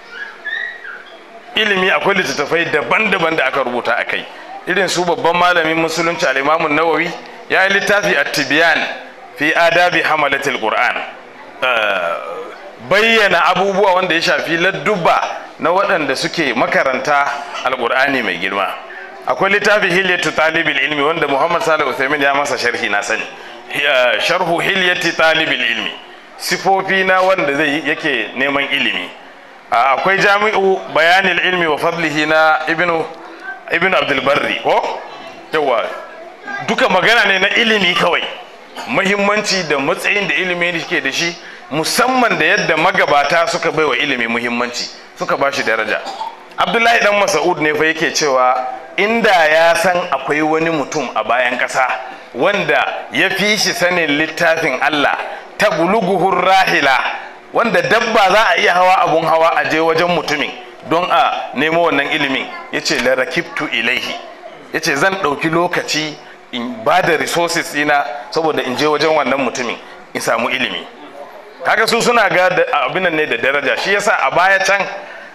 ilimi akwai littattafai daban-daban da aka rubuta a kai irin su babban malamin musulunci al'imamun nawawi ya yi littafi a tibiyan fi adabi hamalatul qur'an bayyana abubuwa wanda ya shafi ladduba na waɗanda suke makaranta alƙur'ani mai girma akwai littafi hilyatu talibil ilmi wanda muhammad salih uthaymin ya masa sharhi na sani sharhu hilyati talibil ilmi sifofi na wanda zai yake neman ilimi akwai jami'u bayanil ilmi wa fadlihi na ibnu ibnu abdul barri ko yawa duka magana ne na ilimi kawai muhimmanci da matsayin da ilimi ke da shi musamman da yadda magabata suka baiwa ilimi muhimmanci suka ba shi daraja abdullahi dan masa'ud ne fa yake cewa inda ya san akwai wani mutum a bayan ƙasa wanda ya fi shi sanin littafin allah ta buluguhun rahila wanda dabba za a iya hawa abun hawa a je wajen mutumin don a nemo wannan ilimin ya ce larakibtu ilaihi ya ce zan ɗauki lokaci in ba da resources ɗina saboda in je wajen wannan mutumin in samu ilimi kaga su suna ga abin ne da daraja shi yasa a baya can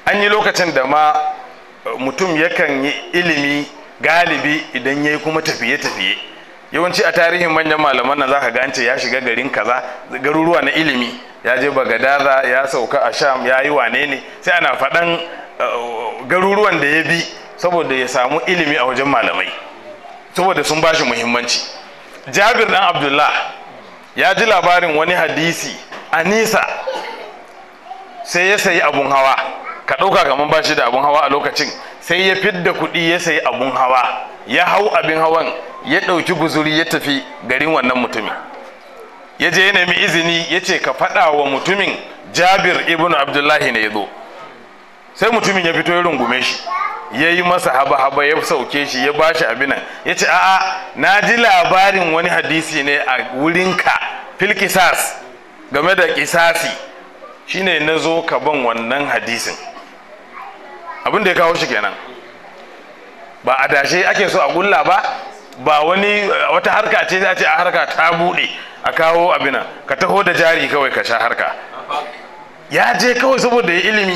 an yi lokacin da ma mutum yakan yi ilimi galibi idan ya yi kuma tafiye-tafiye yawanci a tarihin manyan malaman nan zaka ga an ce ya shiga garin kaza garuruwa na ilimi ya je bagadaza ya sauka a sham ya yi wane ne sai ana faɗan garuruwan da ya bi saboda ya samu ilimi a wajen malamai saboda sun bashi muhimmanci jabir dan abdullah ya ji labarin wani hadisi a nisa sai ya sayi abun hawa ka ɗauka kamar ba shi da abun hawa a lokacin sai ya fidda kuɗi ya sayi abun hawa ya hau abin hawan ya ɗauki guzuri ya tafi garin wannan mutumin ya je ya nemi izini ya ce ka faɗa wa mutumin jabir ibn abdullahi ne ya zo sai mutumin ya fito ya rungume shi ya yi masa haba-haba ya sauke shi ya ba shi abinan ya ce a'a na ji labarin wani hadisi ne a wurinka fil kisas game da kisasi shine na zo ka ban wannan hadisin abin da ya kawo shi kenan ba a dashe ake so a gulla ba ba wani wata harka ce za ce a harka ta buɗe a kawo abinan ka taho da jari kawai ka sha harka ya je kawai saboda ya ilimi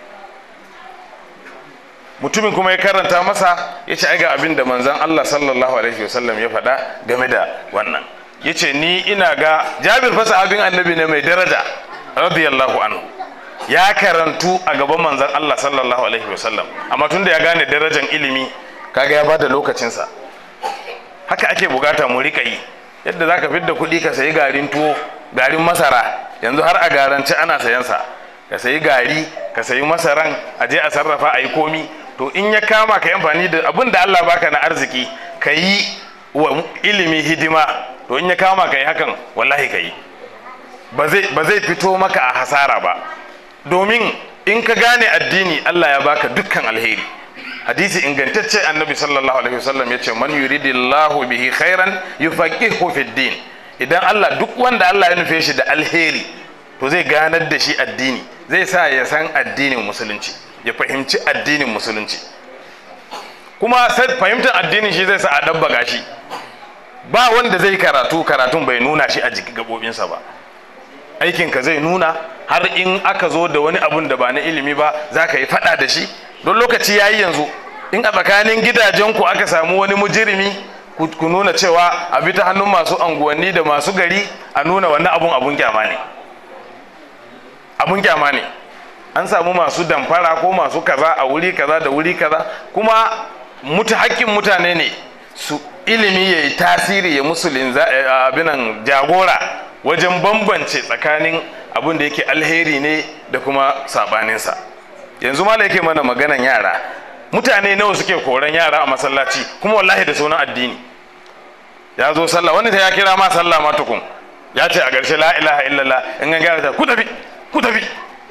mutumin kuma ya karanta masa ya ce ga abin da manzan Allah sallallahu alaihi wasallam ya faɗa game da wannan ya ce ni ina ga jabir fasa abin annabi ne mai daraja radiyallahu anhu ya karantu a gaban manzan Allah sallallahu alaihi wasallam amma tun da ya gane darajan ilimi kaga ya bada lokacinsa haka ake bukata mu rika yi yadda zaka fidda kuɗi ka sayi garin tuwo garin masara yanzu har a garance ana sayansa ka sayi gari ka sayi masaran a je a sarrafa a yi komi to in ya kama ka yi amfani da abin da Allah baka na arziki ka yi wa ilimi hidima to in ya kama ka yi hakan wallahi ka yi ba zai fito maka a hasara ba domin in ka gane addini Allah ya baka dukkan alheri hadisi ingantacce annabi sallallahu alaihi wasallam ya ce man yuridillahu bihi khairan yufaqihu fid din idan Allah duk wanda Allah ya nufe shi da alheri to zai ganar da shi addini zai sa ya san addinin musulunci ya fahimci addinin musulunci kuma fahimtar addinin shi zai sa a ɗabbaga shi ba wanda zai karatu karatun bai nuna shi a jikin gabobinsa ba aikinka zai nuna har in aka zo da wani abun da ba na ilimi ba za ka yi faɗa da shi don lokaci ya yi yanzu in a tsakanin gidajenku aka samu wani mujirimi ku nuna cewa a bi ta hannun masu anguwanni da masu gari a nuna wannan abun abun kyama ne abun kyama ne an samu masu damfara ko masu kaza a wuri kaza da wuri kaza kuma mutu hakkin mutane ne su ilimi ya yi tasiri ya musulun abinan jagora wajen bambance tsakanin abin da yake alheri ne da kuma sabaninsa yanzu ma yake mana maganan yara mutane nawa suke koran yara a masallaci kuma wallahi da sunan addini ya zo sallah wani ta ya kira ma sallah ma tukun ya ce a ƙarshe la ilaha illallah in an gyara ta ku tafi ku tafi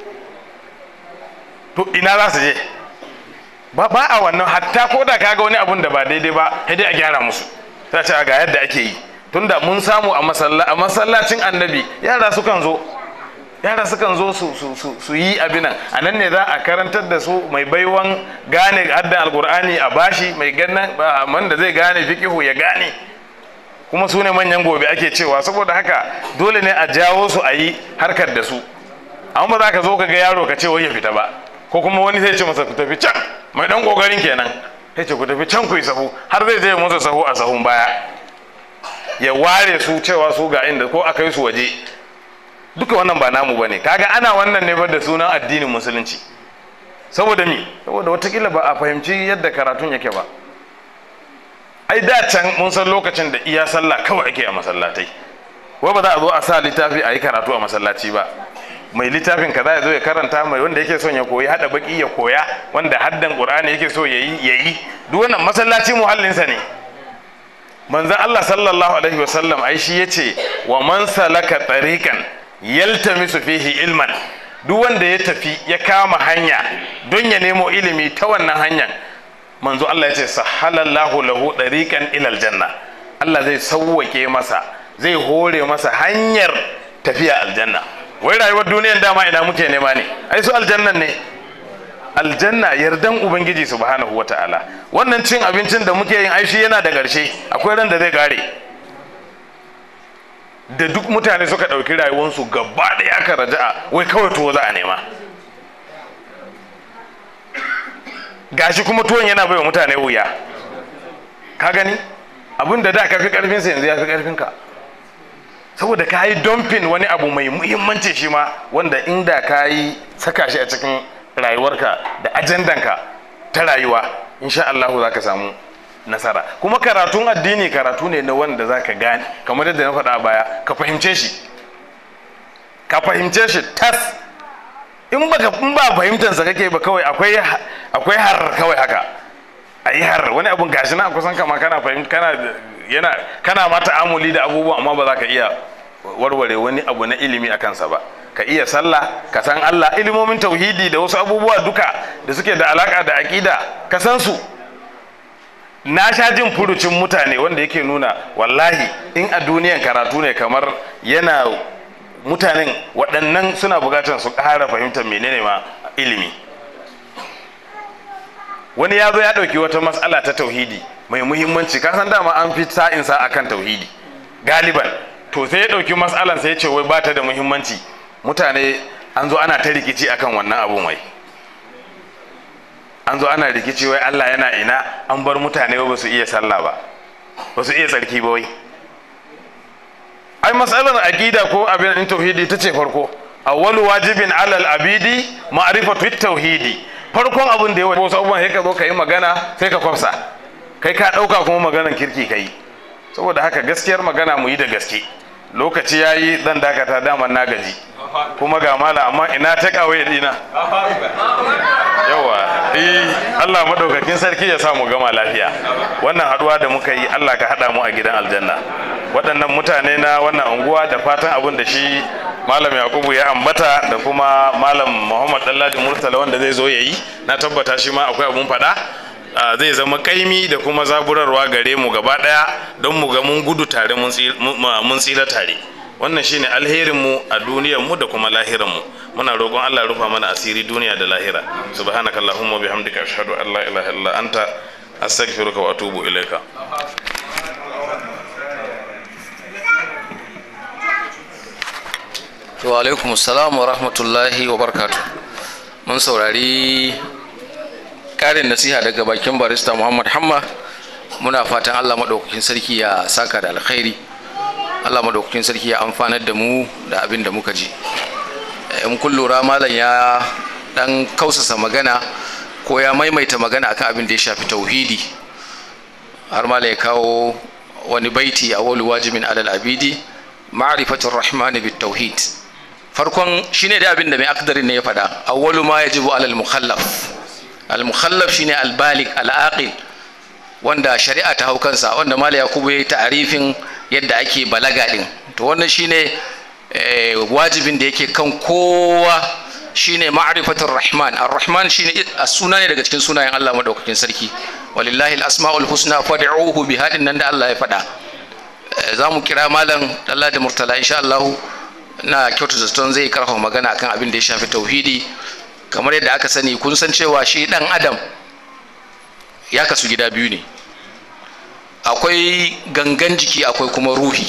to ina za su je ba ba a wannan hatta ko da kaga wani abun da ba daidai ba sai dai a gyara musu ta ce ga yadda ake yi tunda mun samu a masallacin annabi yara sukan zo yara sukan zo su, su, su, su yi abinan a nan ne za a karantar da su mai baiwan gane haddan alkur'ani a bashi mai ganin man da zai gane fikihu ya gane kuma su ne manyan gobe ake cewa saboda haka dole ne a jawo su a yi harkar da su amma ba za ka zo ka ga yaro ka ce wai ya fita ba ko kuma wani zai ce masa ku tafi can mai dan kokarin kenan sai ce ku tafi can ku yi sahu har zai je masa sahu a sahun baya ya ware su cewa su ga inda ko aka yi su waje duka wannan ba namu bane kaga ana wannan ne da sunan addinin musulunci saboda mi saboda watakila ba a fahimci yadda karatun yake ba ai da can mun san lokacin da iya sallah kawai ake a masallatai wai ba za a zo a sa littafi a yi karatu a masallaci ba mai littafin kaza ya zo ya karanta mai wanda yake son ya koyi hada baki ya koya wanda haddan qur'ani yake so yayi yayi duk wannan masallaci muhallinsa ne manzon Allah sallallahu alaihi wasallam ai shi yace wa man salaka tariqan yaltamisu fihi ilman duk wanda ya tafi ya kama hanya don ya nemo ilimi ta wannan hanyar manzo Allah ya ce sahalallahu lahu tariqan ila aljanna Allah zai sauwake masa zai hore masa hanyar tafiya aljanna wai rayuwar duniyan dama ina muke nema ne ai su aljannan ne aljanna yardan ubangiji subhanahu wata'ala wannan cin abincin da muke yin aishi yana da ƙarshe akwai ran da zai gare da duk mutane suka ɗauki rayuwarsu gaba ɗaya aka raja'a wai kawai tuwo za a nema gashi kuma tuwon yana bai wa mutane wuya ka gani abin da da ka fi karfinsa yanzu ya fi karfinka saboda ka yi dumping wani abu mai muhimmanci shi ma wanda inda ka yi saka shi a cikin rayuwarka da ajandanka ta rayuwa insha Allah za ka samu nasara kuma karatun addini karatu ne na wanda za ka gane kamar yadda na faɗa a baya ka fahimce shi ka fahimce shi tas in baka in ba fahimtansa kake ba kawai akwai akwai har kawai haka a yi har wani abun gashi na kusan kama kana fahimta kana yana kana ma ta'amuli da abubuwa amma ba za ka iya warware wani abu na ilimi a kansa ba ka iya sallah ka san Allah ilimomin tauhidi da wasu abubuwa duka da suke da alaka da aqida ka san su na sha jin furucin mutane wanda yake nuna wallahi in a duniyan karatu ne kamar yana mutanen waɗannan suna buƙatar su ƙara fahimtar menene ma ilimi wani ya zo ya ɗauki wata matsala ta tauhidi mai muhimmanci ka san dama an fi sa'insa akan tauhidi galiban to sai ya ɗauki matsalan sai ya ce wai ba ta da muhimmanci mutane an zo ana ta rikici akan wannan abun wai an zo ana rikici wai Allah yana ina an bar mutane ba su iya sallah ba ba su iya tsarki ba wai ai matsalar aqida ko abin in tauhidi ta ce farko awwalu wajibin alal abidi ma'rifatu tauhidi farkon abin da ya wasu abubuwan sai ka zo ka yi magana sai ka kwafsa kai ka ɗauka kuma maganan kirki ka yi saboda haka gaskiyar magana mu yi da gaske lokaci ya yi zan dakata daman na gaji kuma ga mala amma ina ta kawai dina yawa eh Allah madaukakin sarki ya sa mu gama lafiya wannan haduwa da muka yi Allah ka hada mu a gidan aljanna waɗannan mutane na wannan unguwa da fatan abin da shi malam yakubu ya ambata da kuma malam muhammad dalladi murtala wanda zai zo ya yi na tabbata shi ma akwai abun faɗa zai zama kaimi da kuma zaburarwa gare mu gaba ɗaya don mu ga mun gudu tare mun tsira tare wannan shine alherin mu a duniyar mu da kuma lahiran mu muna roƙon Allah rufa mana asiri duniya da lahira subhanakallahumma bihamdika ashhadu an la ilaha illa anta astaghfiruka wa atubu ilaika wa alaikum salam wa rahmatullahi wa barkatu mun saurari karin nasiha daga bakin barista muhammad hamma muna fatan allah maɗaukakin sarki ya saka da alkhairi allah maɗaukakin sarki ya amfanar da mu da abin da muka ji in kun lura malam ya ɗan kausasa magana ko ya maimaita magana akan abin da ya shafi tauhidi har malam ya kawo wani baiti a wani wajibin alal abidi ma'rifatul rahmani bit tauhid farkon shine da abin da mai akdarin ne ya faɗa awwalu ma yajibu alal mukhallaf al mukhallaf shine al balig al aqil wanda shari'a ta hau kansa wanda mala yakubu yayi ta'arifin yadda ake balaga din to wannan shine wajibin da yake kan kowa shine ma'rifatur rahman ar-rahman shine suna ne daga cikin sunayen Allah madaukakin sarki walillahi al-asmaul husna fad'uhu bi hadin nan da Allah ya faɗa za mu kira malam Allah da murtala insha Allah na kyautu zaton zai karfafa magana akan abin da ya shafi tauhidi kamar yadda aka sani kun san cewa shi dan adam ya kasu gida biyu ne akwai gangan jiki akwai kuma ruhi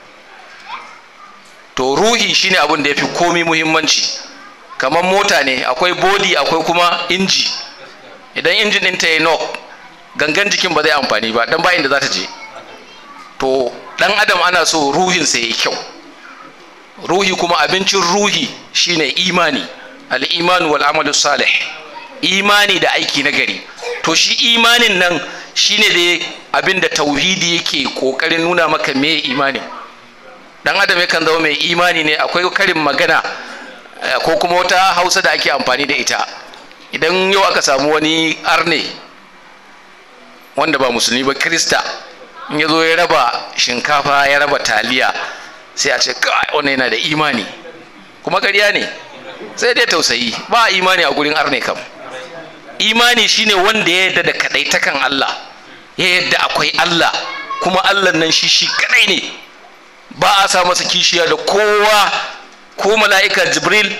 to ruhi shine abin da ya fi komi muhimmanci kamar mota ne akwai body akwai kuma inji idan injin ɗinta ya knock gangan jikin ba zai amfani ba dan ba inda za ta je to dan adam ana so ruhinsa ya yi kyau ruhi kuma abincin ruhi shine imani al-imanu wal amalu salih imani da aiki na gari to shi imanin nan shine da abinda tauhidi yake kokarin nuna maka me imani dan adam yakan zama mai imani ne akwai karin magana ko kuma wata hausa da ake amfani da ita idan yau aka samu wani arne wanda ba musulmi ba krista in ya zo ya raba shinkafa ya raba taliya sai a ce kai wannan yana da imani kuma ƙarya ne sai dai tausayi ba imani a gurin arne kam imani shine wanda ya yarda da kadaitakan Allah ya yarda akwai Allah kuma Allah nan shi shi kadai ne ba a sa masa kishiya da kowa ko mala'ika jibril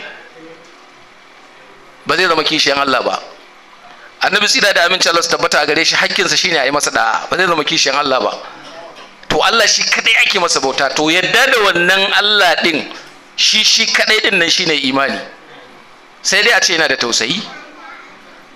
ba zai zama kishiyan Allah ba annabi tsira da aminci Allah su tabbata a gare shi hakkinsa shine a yi masa da'a ba zai zama kishiyan Allah ba to Allah shi kadai ake masa bauta to yadda da wannan Allah din shi shi kadai din nan shine imani sai dai a ce yana da tausayi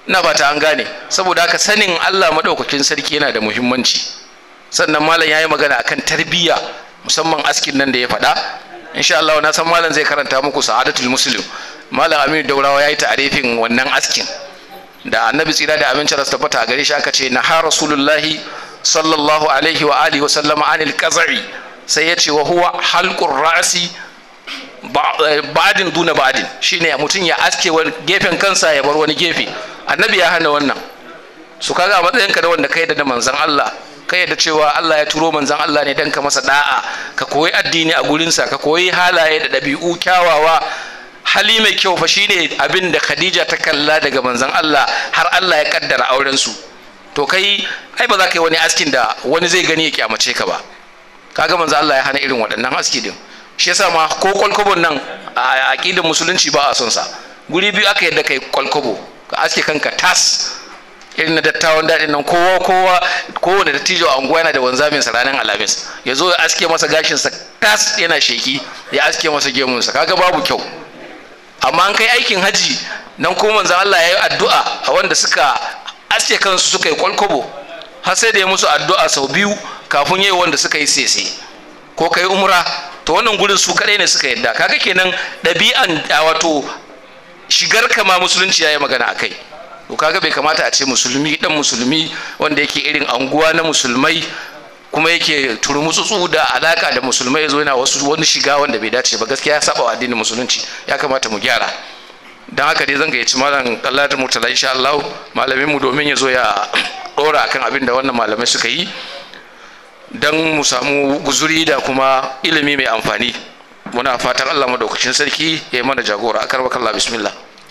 ina ba ta an gane saboda haka sanin Allah maɗaukakin sarki yana da muhimmanci sannan malam ya yi magana akan tarbiyya musamman askin nan da ya faɗa insha Allah na san malam zai karanta muku sa'adatul muslim malam Aminu Daurawa ya yi ta'arifin wannan askin da annabi tsira da amincin rasu tabbata a gare shi aka ce na ha rasulullahi sallallahu alaihi wa alihi wa sallama anil qazari sai ya ce wa huwa halqur ra'si ba'din duna ba'din shine mutum ya aske wani gefen kansa ya bar wani gefe annabi ya hana wannan su kaga a matsayinka da wanda kai da manzon Allah kai da cewa Allah ya turo manzon Allah ne dan ka masa da'a ka koyi addini a gurinsa ka koyi halaye da ɗabi'u kyawawa hali mai kyau fa shine abin da Khadija ta kalla daga manzon Allah har Allah ya kaddara auren su to kai ai ba za ka yi wani askin da wani zai gani ya kyamace ka ba kaga manzon Allah ya hana irin waɗannan aski din shi yasa ma ko kwalkwabon nan a aqidar musulunci ba a son sa guri biyu aka yadda kai kwalkwabo ka aske kanka tas irin na dattawan daɗin nan kowa kowa kowane dattijo a unguwa yana da wanzamin sa ranar alhamis ya zo ya aske masa gashin sa tas yana sheki ya aske masa gemun sa kaga babu kyau amma an kai aikin haji nan ko manzon Allah ya yi addu'a a wanda suka aske kansu suka yi kwalkwabo har sai da ya musu addu'a sau biyu kafin yayi wanda suka yi sese ko kai umra to wannan gurin su kadai ne suka yadda kaga kenan ɗabi'an wato shigar kama musulunci ya yi magana a kai to kaga bai kamata a ce musulmi dan musulmi wanda yake irin anguwa na musulmai kuma yake turmutsutsu da alaka da musulmai ya zo yana wasu wani shiga wanda bai dace ba gaskiya ya saba wa addinin musulunci ya kamata mu gyara don haka dai zan gayyaci malam Allah da murtala insha Allah malamin mu domin ya zo ya dora akan abin da wannan malamai suka yi dan mu samu guzuri da kuma ilimi mai amfani muna fatan Allah madaukakin sarki ya yi mana jagora akar bakalla bismillah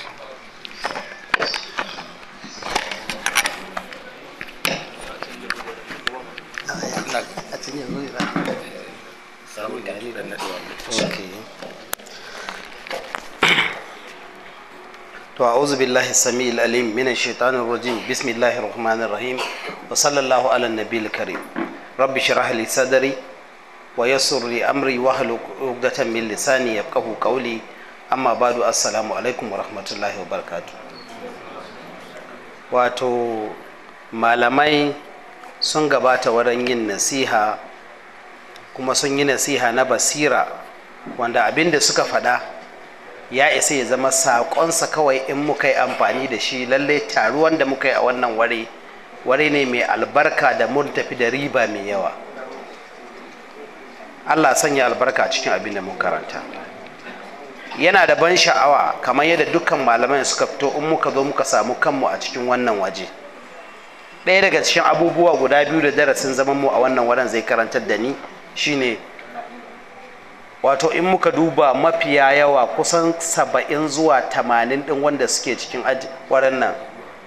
to a'udhu billahi samil alim min shaitanir rajim bismillahir rahmanir rahim wa sallallahu ala nabiyil karim rabbi shrah li sadri wa yassir li amri wa hlul 'uqdatan min lisani yafqahu qawli amma badu assalamu alaikum wa rahmatullahi wa barakatuh wato malamai sun gabata wurin yin nasiha kuma sun yi nasiha na basira wanda abin da suka faɗa ya isa ya zama saƙonsa kawai in muka yi amfani da shi lallai taruwan da muka yi a wannan ware ware ne mai albarka da mun tafi da riba mai yawa allah sanya albarka cikin abin da mun karanta yana da ban sha'awa kamar yadda dukkan malamai suka fito in muka zo muka samu kanmu a cikin wannan waje ɗaya daga cikin abubuwa guda biyu da darasin zaman mu a wannan wurin zai karantar da ni shine wato in muka duba mafiya yawa kusan saba'in zuwa tamanin ɗin wanda suke cikin wurin nan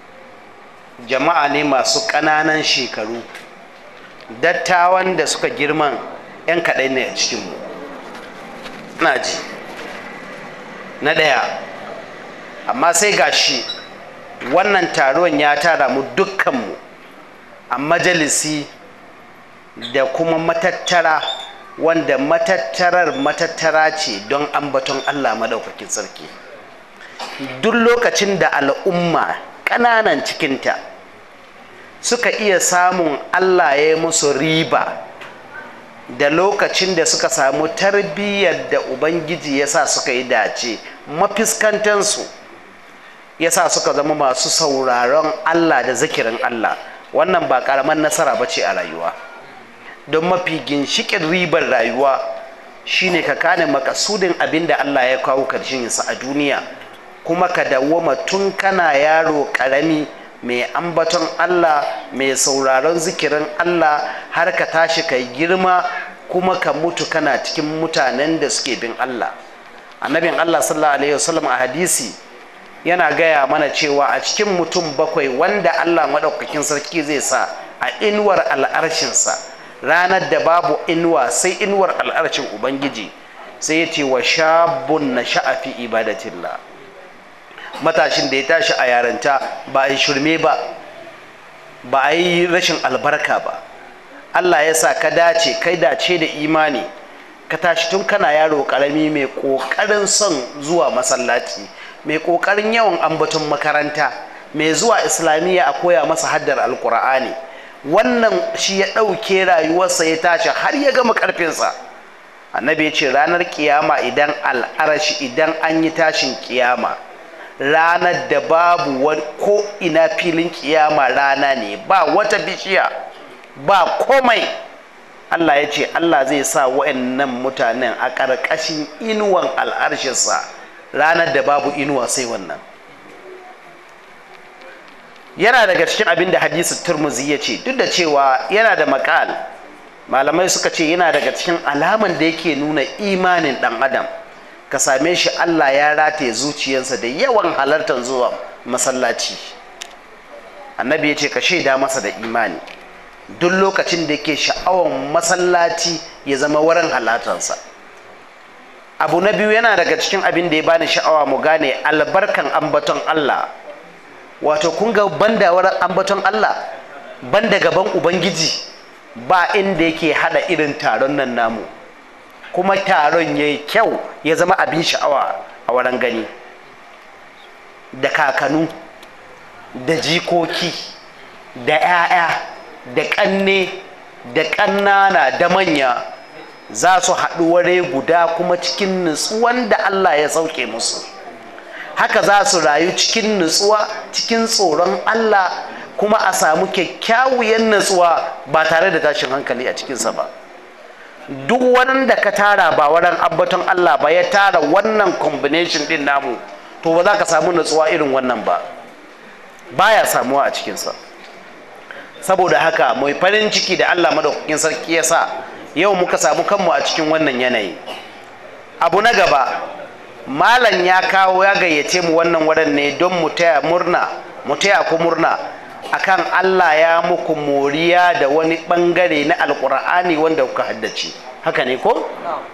jama'a ne masu ƙananan shekaru dattawan da suka girman 'yan kaɗai ne a cikinmu na ji na ɗaya amma sai gashi wannan taron ya tara mu dukkanmu a majalisi da kuma matattara wanda matattarar matattara ce don ambaton Allah madaukakin sarki duk lokacin da al'umma ƙananan cikinta suka iya samun Allah ya yi musu riba da lokacin da suka samu tarbiyyar da ubangiji ya sa suka yi dace mafiskantansu ya sa suka zama masu sauraron Allah da zikirin Allah wannan ba ƙaramin nasara ba ce a rayuwa don mafi ginshikin ribar rayuwa shine ka kane makasudin abin da Allah ya kawo karshensa a duniya kuma ka dawwama tun kana yaro ƙarami mai ambaton Allah mai sauraron zikirin Allah har ka tashi kai girma kuma ka mutu kana cikin mutanen da suke bin Allah annabin Allah sallallahu alaihi wasallam a hadisi yana gaya mana cewa a cikin mutum bakwai wanda Allah maɗaukakin sarki zai sa a inuwar al'arshinsa ranar da babu inuwa sai inuwar al'arshin ubangiji sai ya ce wa shabun na sha'afi ibadatillah matashin da ya tashi a yaranta ba a yi shirme ba ba a yi rashin albarka ba Allah ya sa ka dace kai dace da imani ka tashi tun kana yaro karami mai ƙoƙarin son zuwa masallaci mai ƙoƙarin yawan ambaton makaranta mai zuwa islamiyya a koya masa haddar alkur'ani wannan shi ya ɗauke rayuwarsa ya tashi har ya gama ƙarfinsa annabi ya ce ranar kiyama idan al'arashi idan an yi tashin kiyama ranar da babu ko ina filin kiyama rana ne ba wata bishiya ba komai Allah ya ce Allah zai sa wa'annan mutanen a ƙarƙashin inuwan al'arshinsa ranar da babu inuwa sai wannan yana daga cikin abin da hadisi turmuzi ya ce duk da cewa yana da makal malamai suka ce yana daga cikin alaman da yake nuna imanin ɗan adam ka same shi Allah ya rataye zuciyarsa da yawan halartar zuwa masallaci annabi ya ce ka shaida masa da imani duk lokacin da yake sha'awar masallaci ya zama wurin halartarsa abu na biyu yana daga cikin abin da ya bani sha'awa mu gane albarkan ambaton Allah wato kun ga banda wurin ambaton Allah banda gaban ubangiji ba inda yake hada irin taron nan namu kuma taron ya yi kyau ya zama abin sha'awa a wurin gani da kakanu da jikoki da 'ya'ya da ƙanne da ƙannana da manya za su haɗu ware guda kuma cikin nutsuwan da Allah ya sauke musu haka za su rayu cikin nutsuwa cikin tsoron Allah kuma a samu kyakkyawuyan nutsuwa ba tare da tashin hankali a cikinsa ba duk wanda ka tara ba wurin abbaton Allah ba ya tara wannan combination din namu to ba za ka samu nutsuwa irin wannan ba baya samuwa a cikinsa saboda haka mai farin ciki da Allah madaukakin sarki ya sa yau muka samu kanmu a cikin wannan yanayi abu na gaba malam ya kawo ya gayyace mu wannan wurin ne don mu taya murna mu taya ku murna akan Allah ya muku moriya da wani bangare na alkur'ani wanda kuka haddace haka ne ko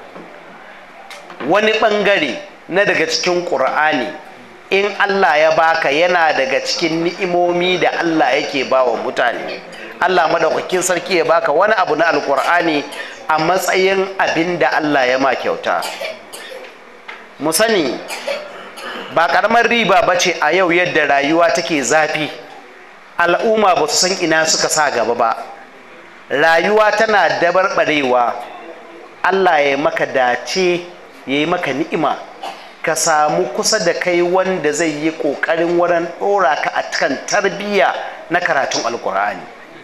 wani bangare na daga cikin ƙur'ani in Allah ya baka yana daga cikin ni'imomi da Allah yake ba wa mutane Allah madaukakin sarki ya baka wani abu na alkur'ani a matsayin abin da Allah ya ma kyauta mu sani ba ƙaramar riba ba ce a yau yadda rayuwa take zafi al'umma ba su san ina suka sa gaba ba rayuwa tana dabarbarewa Allah ya maka dace ya yi maka ni'ima ka samu kusa da kai wanda zai yi ƙoƙarin wurin ɗora ka a kan tarbiyya na karatun alkur'ani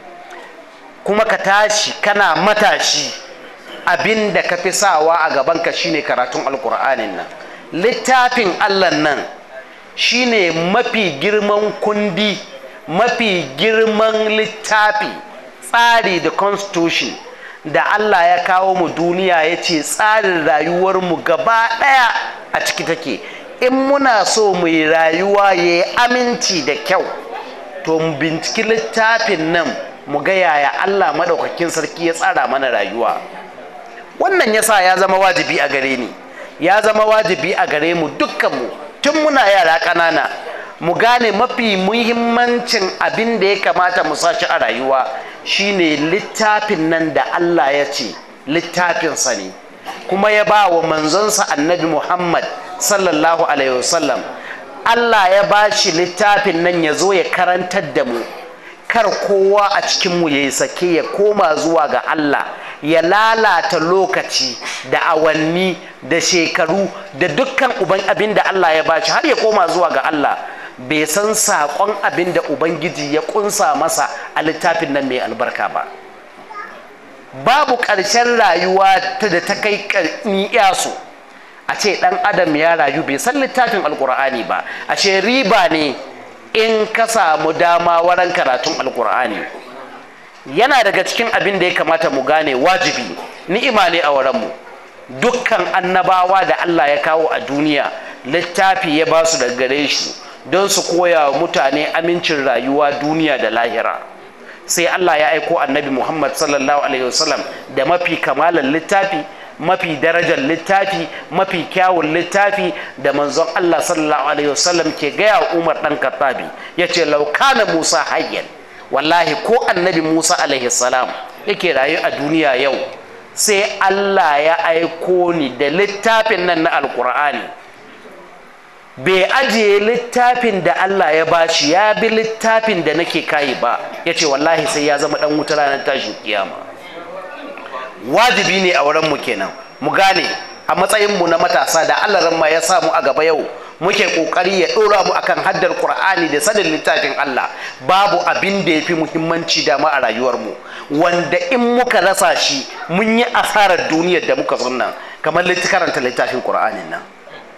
kuma ka tashi kana matashi abin da ka fi sawa a gabanka shine karatun alkur'anin nan littafin allah nan shine mafi girman kundi mafi girman littafi tsari da constitution da Allah ya kawo mu duniya ya ce tsarin rayuwarmu gaba ɗaya a ciki take in muna so mu yi rayuwa ya yi aminci da kyau to mu binciki littafin nan mu ga yaya Allah maɗaukakin sarki ya tsara mana rayuwa wannan yasa ya zama wajibi a gare ni ya zama wajibi a gare mu dukkanmu tun muna yara ƙanana mu gane mafi muhimmancin abin da ya kamata mu sashi a rayuwa shine littafin nan da Allah ya ce littafinsa ne kuma ya ba wa manzonsa annabi Muhammad sallallahu alaihi wasallam Allah ya ba shi littafin nan ya zo ya karantar da mu kar kowa a cikinmu ya yi sake ya koma zuwa ga Allah ya lalata lokaci da awanni da shekaru da dukkan uban abin da Allah ya bashi har ya koma zuwa ga Allah bai san saƙon abin da Ubangiji ya ƙunsa masa a littafin nan mai albarka ba babu ƙarshen rayuwa ta da ta kai yasu a ce ɗan adam ya rayu bai san littafin alkur'ani ba a ce riba ne in ka samu dama waran karatun alkur'ani yana daga cikin abin da ya kamata mu gane wajibi ni'ima ne a wurinmu dukkan annabawa da Allah ya kawo a duniya littafi ya ba su daga gare shi don su koya wa mutane amincin rayuwa duniya da lahira sai Allah ya aiko annabi Muhammad sallallahu alaihi wasallam da mafi kamalan littafi mafi darajar littafi mafi kyawun littafi da manzon Allah sallallahu alaihi wasallam ke gaya wa Umar dan Khattabi yace law kana Musa hayyan wallahi ko annabi Musa alaihi salam yake rayu a duniya yau sai Allah ya aiko ni da littafin nan na alkur'ani bai ajiye littafin da Allah ya bashi ya bi littafin da nake kayi ba ya ce wallahi sai ya zama dan wuta ranar tashin kiyama wajibi ne a wurin mu kenan mu gane a matsayin mu na matasa da Allah ma ya samu a gaba yau muke kokari ya dora mu akan haddar Qur'ani da sanin littafin Allah babu abin da yafi muhimmanci da ma a rayuwar mu wanda in muka rasa shi mun yi asarar duniyar da muka sunna kamar karanta littafin Qur'anin nan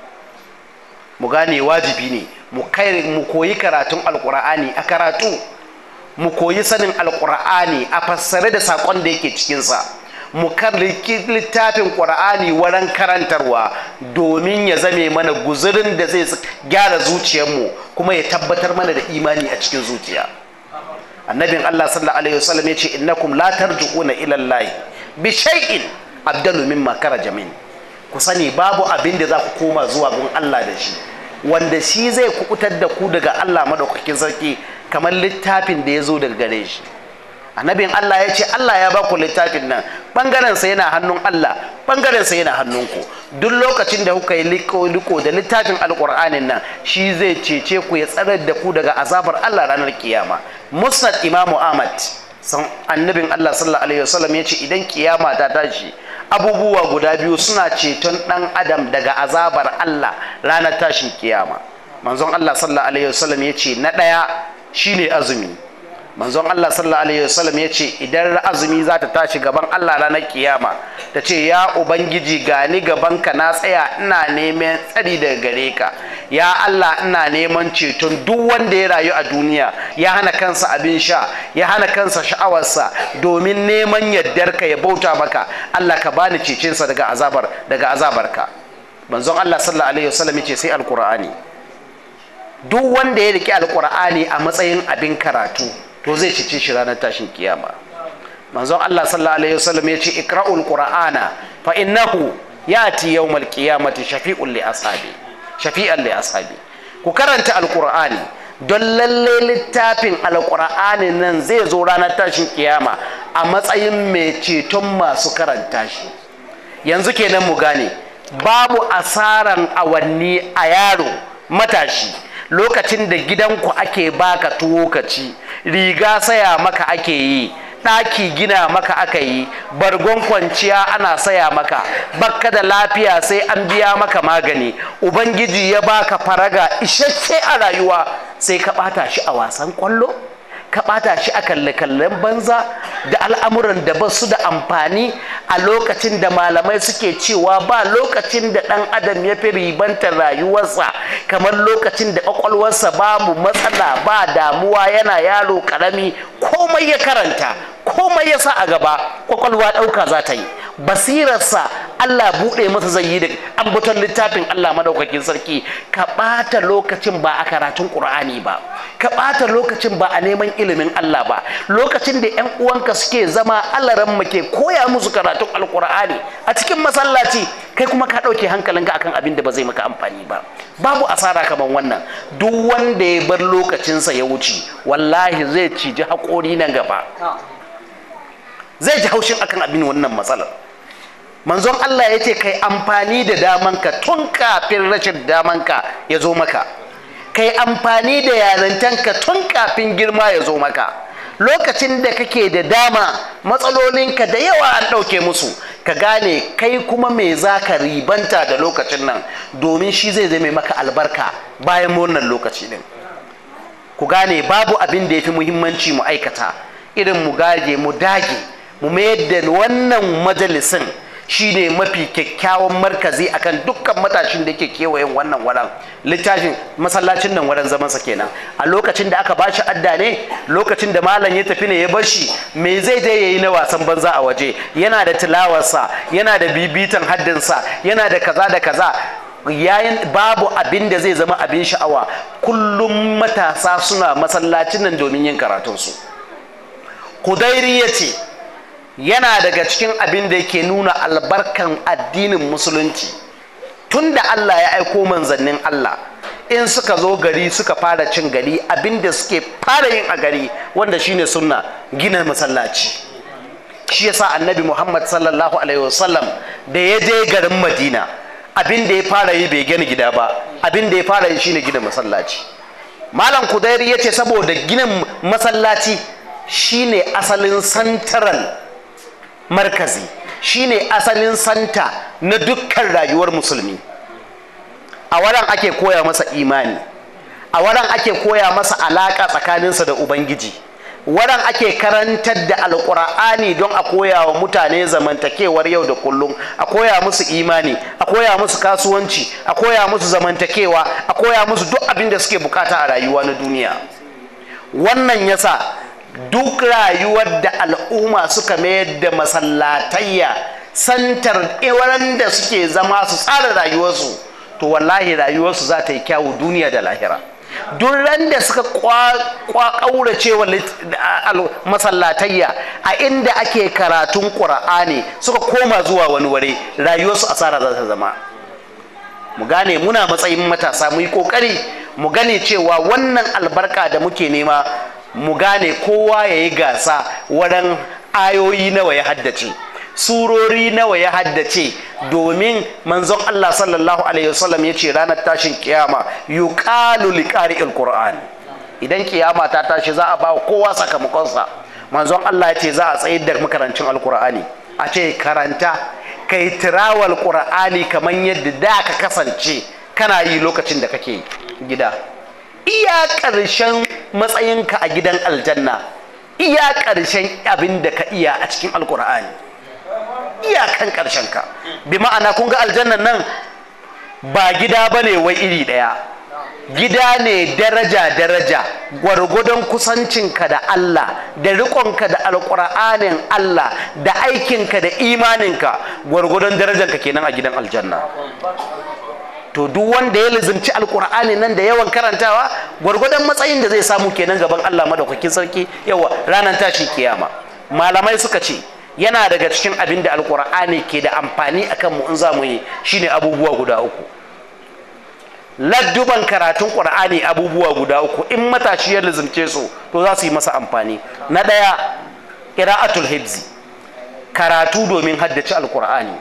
mu gane wajibi ne mu kai mu koyi karatun alqur'ani a karatu mu koyi sanin alqur'ani a fassare da sakon da yake cikin sa mu karliki littafin ƙur'ani wurin karantarwa domin ya zame mana guzurin da zai gyara zuciyarmu kuma ya tabbatar mana da imani a cikin zuciya annabin Allah sallallahu alaihi wasallam ya ce innakum la tarjuuna ila Allah bi shay'in abdalu mimma karaja min ku sani babu abin da za ku koma zuwa gun Allah da shi wanda shi zai kukutar da ku daga Allah madaukakin sarki kamar littafin da ya zo daga gare shi annabin Allah ya ce Allah ya baku littafin nan bangaren sa yana hannun Allah bangaren sa yana hannunku duk lokacin da kuka yi liko liko da littafin alqur'anin nan shi zai cece ku ya tsarar da ku daga azabar Allah ranar kiyama musnad imamu ahmad san annabin Allah sallallahu alaihi wasallam ya ce idan kiyama ta tashi abubuwa guda biyu suna ceton dan adam daga azabar Allah ranar tashin kiyama manzon Allah sallallahu alaihi wasallam ya ce na daya shine azumi manzon Allah sallallahu alaihi wasallam ya ce idan azumi za ta tashi gaban Allah ranar kiyama ta ce ya ubangiji gani gaban ka na tsaya ina neman tsari daga gare ka ya Allah ina neman ceton duk wanda ya rayu a duniya ya hana kansa abin sha ya hana kansa sha'awarsa domin neman yaddar ka ya bauta maka Allah ka bani cecinsa daga azabar daga azabarka manzon Allah sallallahu alaihi wasallam ya ce sai alqur'ani duk wanda ya riki alqur'ani a matsayin abin karatu to zai cice shi ranar tashin kiyama manzon Allah sallallahu alaihi wasallam ya ce ikra'ul qur'ana fa innahu yati yawmal qiyamati shafi'un li ashabi shafi'an li ashabi ku karanta alqur'ani don lalle littafin alqur'ani nan zai zo ranar tashin kiyama a matsayin mai ceton masu karanta shi yanzu kenan mu gane babu asaran awanni a yaro matashi lokacin da gidanku ake baka tuwo ka ci riga saya maka ake yi ɗaki gina maka aka yi bargon kwanciya ana saya maka bakka da lafiya sai an biya maka magani ubangiji ya baka faraga isasshe a rayuwa sai ka ɓata shi a wasan kwallo ka ɓata shi a kalle-kallen banza da al'amuran da ba su da amfani a lokacin da malamai suke cewa ba lokacin da ɗan adam ya fi ribantar rayuwarsa kamar lokacin da ƙwaƙwalwarsa babu matsala ba damuwa yana yaro ƙarami komai ya karanta komai ya sa a gaba ƙwaƙwalwa ɗauka za ta yi basirarsa Allah buɗe masa zai yi da ambaton littafin Allah madaukakin sarki ka ɓata lokacin ba a karatun ƙur'ani ba ka ɓata lokacin ba a neman ilimin Allah ba lokacin da 'yan uwanka suke zama alaran ke koya musu karatun alƙur'ani a cikin masallaci kai kuma ka ɗauke hankalinka akan abin da ba zai maka amfani ba babu asara kamar wannan duk wanda ya bar lokacinsa ya wuce wallahi zai ciji haƙori nan gaba zai ji haushin akan abin wannan matsalar manzon Allah ya ce kai amfani da damanka tun kafin rashin damanka ya zo maka kai amfani da yarantanka tun kafin girma ya zo maka lokacin da kake da dama matsalolinka da yawa an ɗauke musu ka gane kai kuma me za ka ribanta da lokacin nan domin shi zai zame maka albarka bayan wannan lokaci din ku gane babu abin da ya fi muhimmanci mu aikata irin mu gaje mu dage mu mayar da wannan majalisin shine mafi kyakkyawan markazi akan dukkan matashin da yake kewayen wannan waran littafin masallacin nan waran zamansa kenan a lokacin da aka bashi adda ne lokacin da malam ya tafi ne ya bar shi me zai je yayi na wasan banza a waje yana da tilawarsa yana da bibitan haddinsa yana da kaza da kaza yayin babu abin da zai zama abin sha'awa kullum matasa suna masallacin nan domin yin karatunsu kudairi ya ce yana daga cikin abin da yake nuna albarkan addinin musulunci tun da Allah ya aiko manzannin Allah in suka zo gari suka fara cin gari abin da suke fara yin a gari wanda shine sunna gina masallaci shi yasa annabi Muhammad sallallahu alaihi wasallam da ya je garin Madina abin da ya fara yi bai gina gida ba abin da ya fara yi shine gina masallaci malam kudairi ya ce saboda ginin masallaci shine asalin santaral markazi shine asalin santa na dukkan rayuwar musulmi a wurin ake koya masa imani a wurin ake koya masa alaka tsakaninsa da ubangiji wurin ake karantar da alkur'ani don a koya wa mutane zamantakewar yau da kullum a koya musu imani a koya musu kasuwanci a koya musu zamantakewa a koya musu duk abin da suke bukata a rayuwa na duniya wannan yasa duk rayuwar da al'umma suka mayar da masallatayya santar wurin da suke zama su tsara rayuwarsu to wallahi rayuwarsu za ta yi kyawu duniya da lahira duk ran da suka ƙaurace wa masallatayya a inda ake karatun ƙura'ani suka koma zuwa wani wuri rayuwarsu asara za ta zama mu gane muna matsayin matasa mu yi ƙoƙari mu gane cewa wannan albarka da muke nema mu gane kowa ya yi gasa wurin ayoyi nawa ya haddace surori nawa ya haddace domin manzon Allah sallallahu alaihi wasallam ya ce ranar tashin kiyama yuqalu liqari'il qur'an idan kiyama ta tashi za a ba kowa sakamakonsa manzon Allah ya ce za a tsayar da makarancin alqur'ani a ce karanta kai tirawal qur'ani kamar yadda da ka kasance kana yi lokacin da kake gida iya ƙarshen matsayinka a gidan aljanna iya ƙarshen abin da ka iya a cikin alqur'ani iyakan ƙarshen ka bi ma'ana kun ga aljannan nan ba gida ba ne wai iri ɗaya gida ne daraja-daraja gwargwadon kusancinka da Allah da riƙonka da alƙur'anin Allah da aikinka da imaninka gwargwadon darajanka kenan a gidan aljanna to duk wanda ya lizimci alƙur'ani nan da yawan karantawa gwargwadon matsayin da zai samu kenan gaban Allah madaukakin sarki yawa ranar tashi kiyama malamai suka ce yana daga cikin abin da alkur'ani ke da amfani a kanmu in za mu yi shine abubuwa guda uku ladduban karatun ƙur'ani abubuwa guda uku in matashi ya lizimce su to za su yi masa amfani na ɗaya ƙira'atul hibzi karatu domin haddace alkur'ani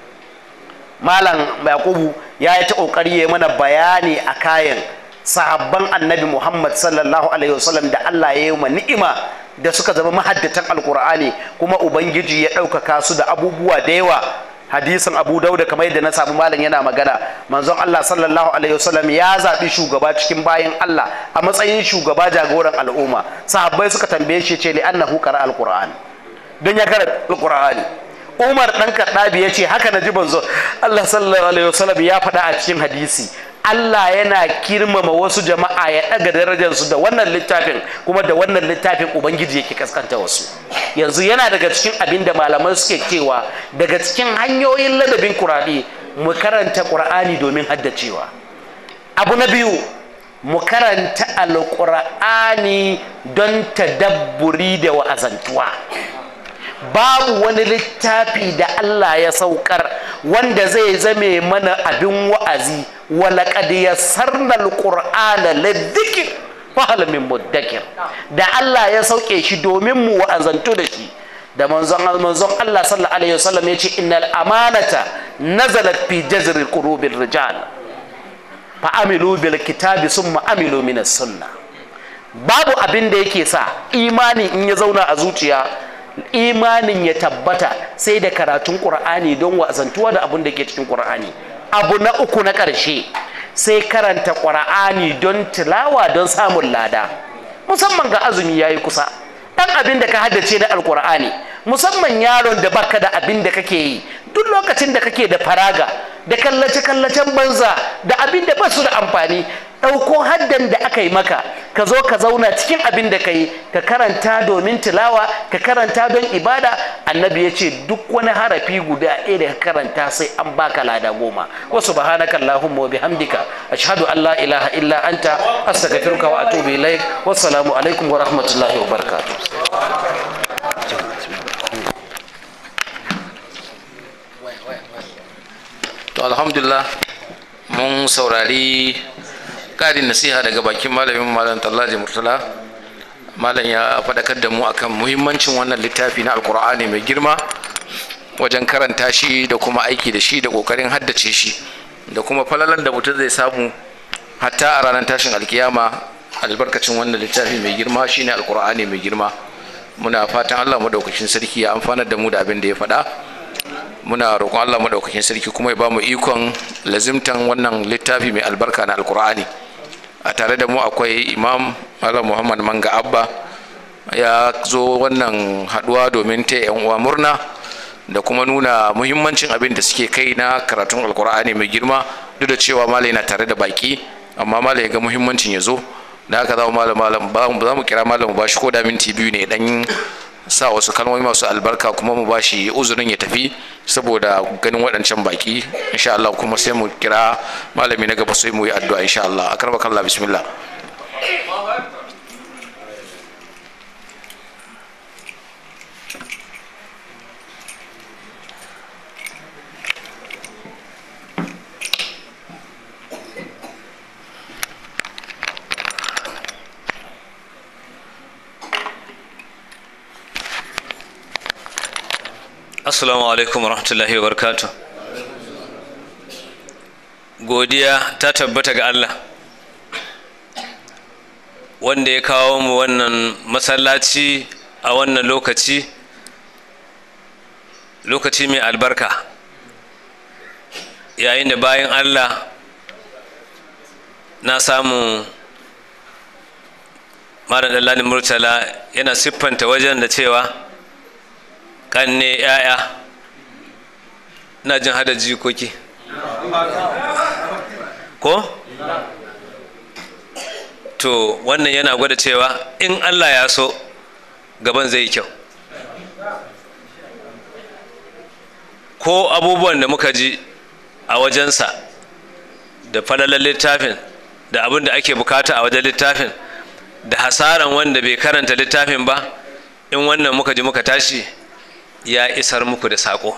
malam yakubu ya yi ta ƙoƙari ya mana bayani a kayan sahabban annabi muhammad sallallahu alaihi wasallam da allah ya yi ma ni'ima da suka zama mahaddatan alkur'ani kuma ubangiji ya ɗaukaka su da abubuwa da yawa hadisin abu dauda kamar yadda na samu malam yana magana manzon allah sallallahu alaihi wasallam ya zaɓi shugaba cikin bayan allah a matsayin shugaba jagoran al'umma sahabbai suka tambaye shi ce li annahu qara alqur'an don ya karanta alqur'ani umar dan kaddabi ya ce haka na ji manzo allah sallallahu alaihi wasallam ya faɗa a cikin hadisi Allah yana kirmama wasu jama'a ya ɗaga darajarsu da wannan littafin kuma da wannan littafin Ubangiji yake kaskanta wasu yanzu yana daga cikin abin da malaman suke cewa daga cikin hanyoyin ladabin kurani mu karanta ƙur'ani domin haddacewa abu na biyu mu karanta alƙur'ani don tadabburi da wa'azantuwa babu wani littafi da Allah ya saukar wanda zai zame mana abin wa'azi walaƙad yassarna alqur'ana lidhikr fahal min muddakir da Allah ya sauke shi domin mu wa'azantu da shi da manzon manzon Allah sallallahu alaihi wasallam ya ce innal amanata nazalat fi jazri qulubil rijal fa amilu bil kitabi summa amilu min sunnah babu abin da yake sa imani in ya zauna a zuciya imanin ya tabbata sai da karatun ƙur'ani don wazantuwa da abin da ke cikin ƙur'ani abu na uku na ƙarshe sai karanta ƙur'ani don tilawa don samun lada musamman ga azumi ya yi kusa ɗan abin da ka haddace na alƙur'ani musamman yaron da baka da abin da kake yi duk lokacin da kake da faraga da kallace-kallacen banza da abin da ba su da amfani ɗauko haddan da aka yi maka ka zo ka zauna cikin abin da ka yi ka karanta domin tilawa ka karanta don ibada annabi ya ce duk wani harafi guda ɗaya da ka karanta sai an baka lada goma wa subhanaka allahumma wa bihamdika ashhadu an la ilaha illa anta astaghfiruka wa atubu ilaik wassalamu alaikum wa rahmatullahi wa barakatuh to alhamdulillah mun saurari ƙarin nasiha daga bakin malamin malam tallaji murtala malam ya faɗakar da mu akan muhimmancin wannan littafi na alkur'ani mai girma wajen karanta shi da kuma aiki da shi da ƙoƙarin haddace shi da kuma falalan da mutum zai samu hatta a ranar tashin alkiyama albarkacin wannan littafi mai girma shine alkur'ani mai girma muna fatan allah maɗaukakin sarki ya amfanar da mu da abin da ya faɗa muna roƙon allah maɗaukakin sarki kuma ya ba mu ikon lazimtan wannan littafi mai albarka na alkur'ani a tare da mu akwai imam malam muhammad manga abba ya zo wannan haɗuwa domin ta yan uwa murna da kuma nuna muhimmancin abin da suke kai na karatun alkur'ani mai girma duk da cewa malai na tare da baki amma malai ya ga muhimmancin ya zo da haka za mu malam malam za mu kira malam ba shi ko da minti biyu ne dan sa wasu kalmomi masu albarka kuma mu ba shi uzurin ya tafi saboda ganin waɗancan baki insha Allah kuma sai mu kira malami na gaba sai mu yi addu'a insha Allah akarba kallah bismillah assalamu alaikum warahmatullahi wabarakatuh godiya ta tabbata ga allah wanda ya kawo mu wannan masallaci a wannan lokaci lokaci mai albarka yayin da bayan allah na samu malam dallalin murtala yana siffanta wajen da cewa kanne yaya na jin hada jikoki ko to wannan yana gwada cewa in allah ya so gaban zai yi kyau ko abubuwan da muka ji a wajensa da falalar littafin da abin da ake bukata a wajen littafin da hasaran wanda bai karanta littafin ba in wannan muka ji muka tashi ya isar muku da saƙo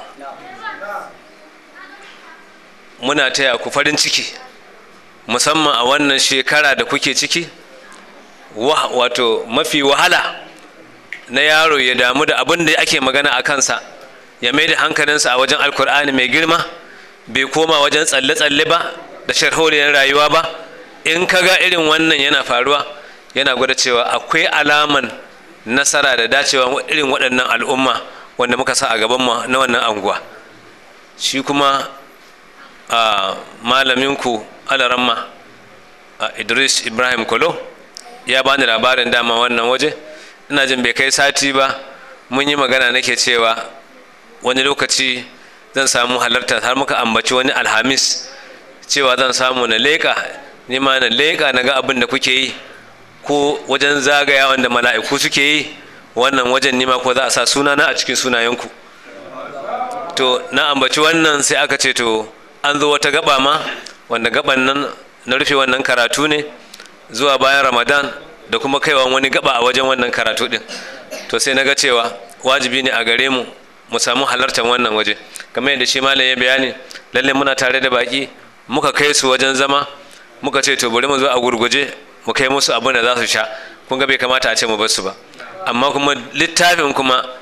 muna taya ku farin ciki musamman a wannan shekara da kuke ciki wato mafi wahala na yaro ya damu da abin da ake magana a kansa ya mai da hankalinsa a wajen alkur'ani mai girma bai koma wajen tsalle-tsalle ba da sharholiyar rayuwa ba in ka ga irin wannan yana faruwa yana gwada cewa akwai alaman nasara da dacewa irin waɗannan al'umma wanda muka sa a gabanmu na wannan anguwa shi kuma a malaminku alaramma idris ibrahim kolo ya bani labarin dama wannan waje ina jin bai kai sati ba mun yi magana nake cewa wani lokaci zan samu halarta har muka ambaci wani alhamis cewa zan samu na leƙa nima na leƙa na ga abin da kuke yi ko wajen zagaya wanda mala'iku suke yi wannan wajen nima ko za a sa sunana a cikin sunayenku to na ambaci wannan sai aka ce to an zo wata gaba ma wanda gaban nan na rufe wannan karatu ne zuwa bayan ramadan da kuma kaiwa wani gaba a wajen wannan karatu din to sai na ga cewa wajibi ne a gare mu mu samu halartar wannan waje kamar yadda shi malam ya bayani lalle muna tare da baki muka kai su wajen zama muka ce to bari mu zo a gurguje mu kai musu abin da za su sha kun ga bai kamata a ce mu bar su ba amma kuma littafin kuma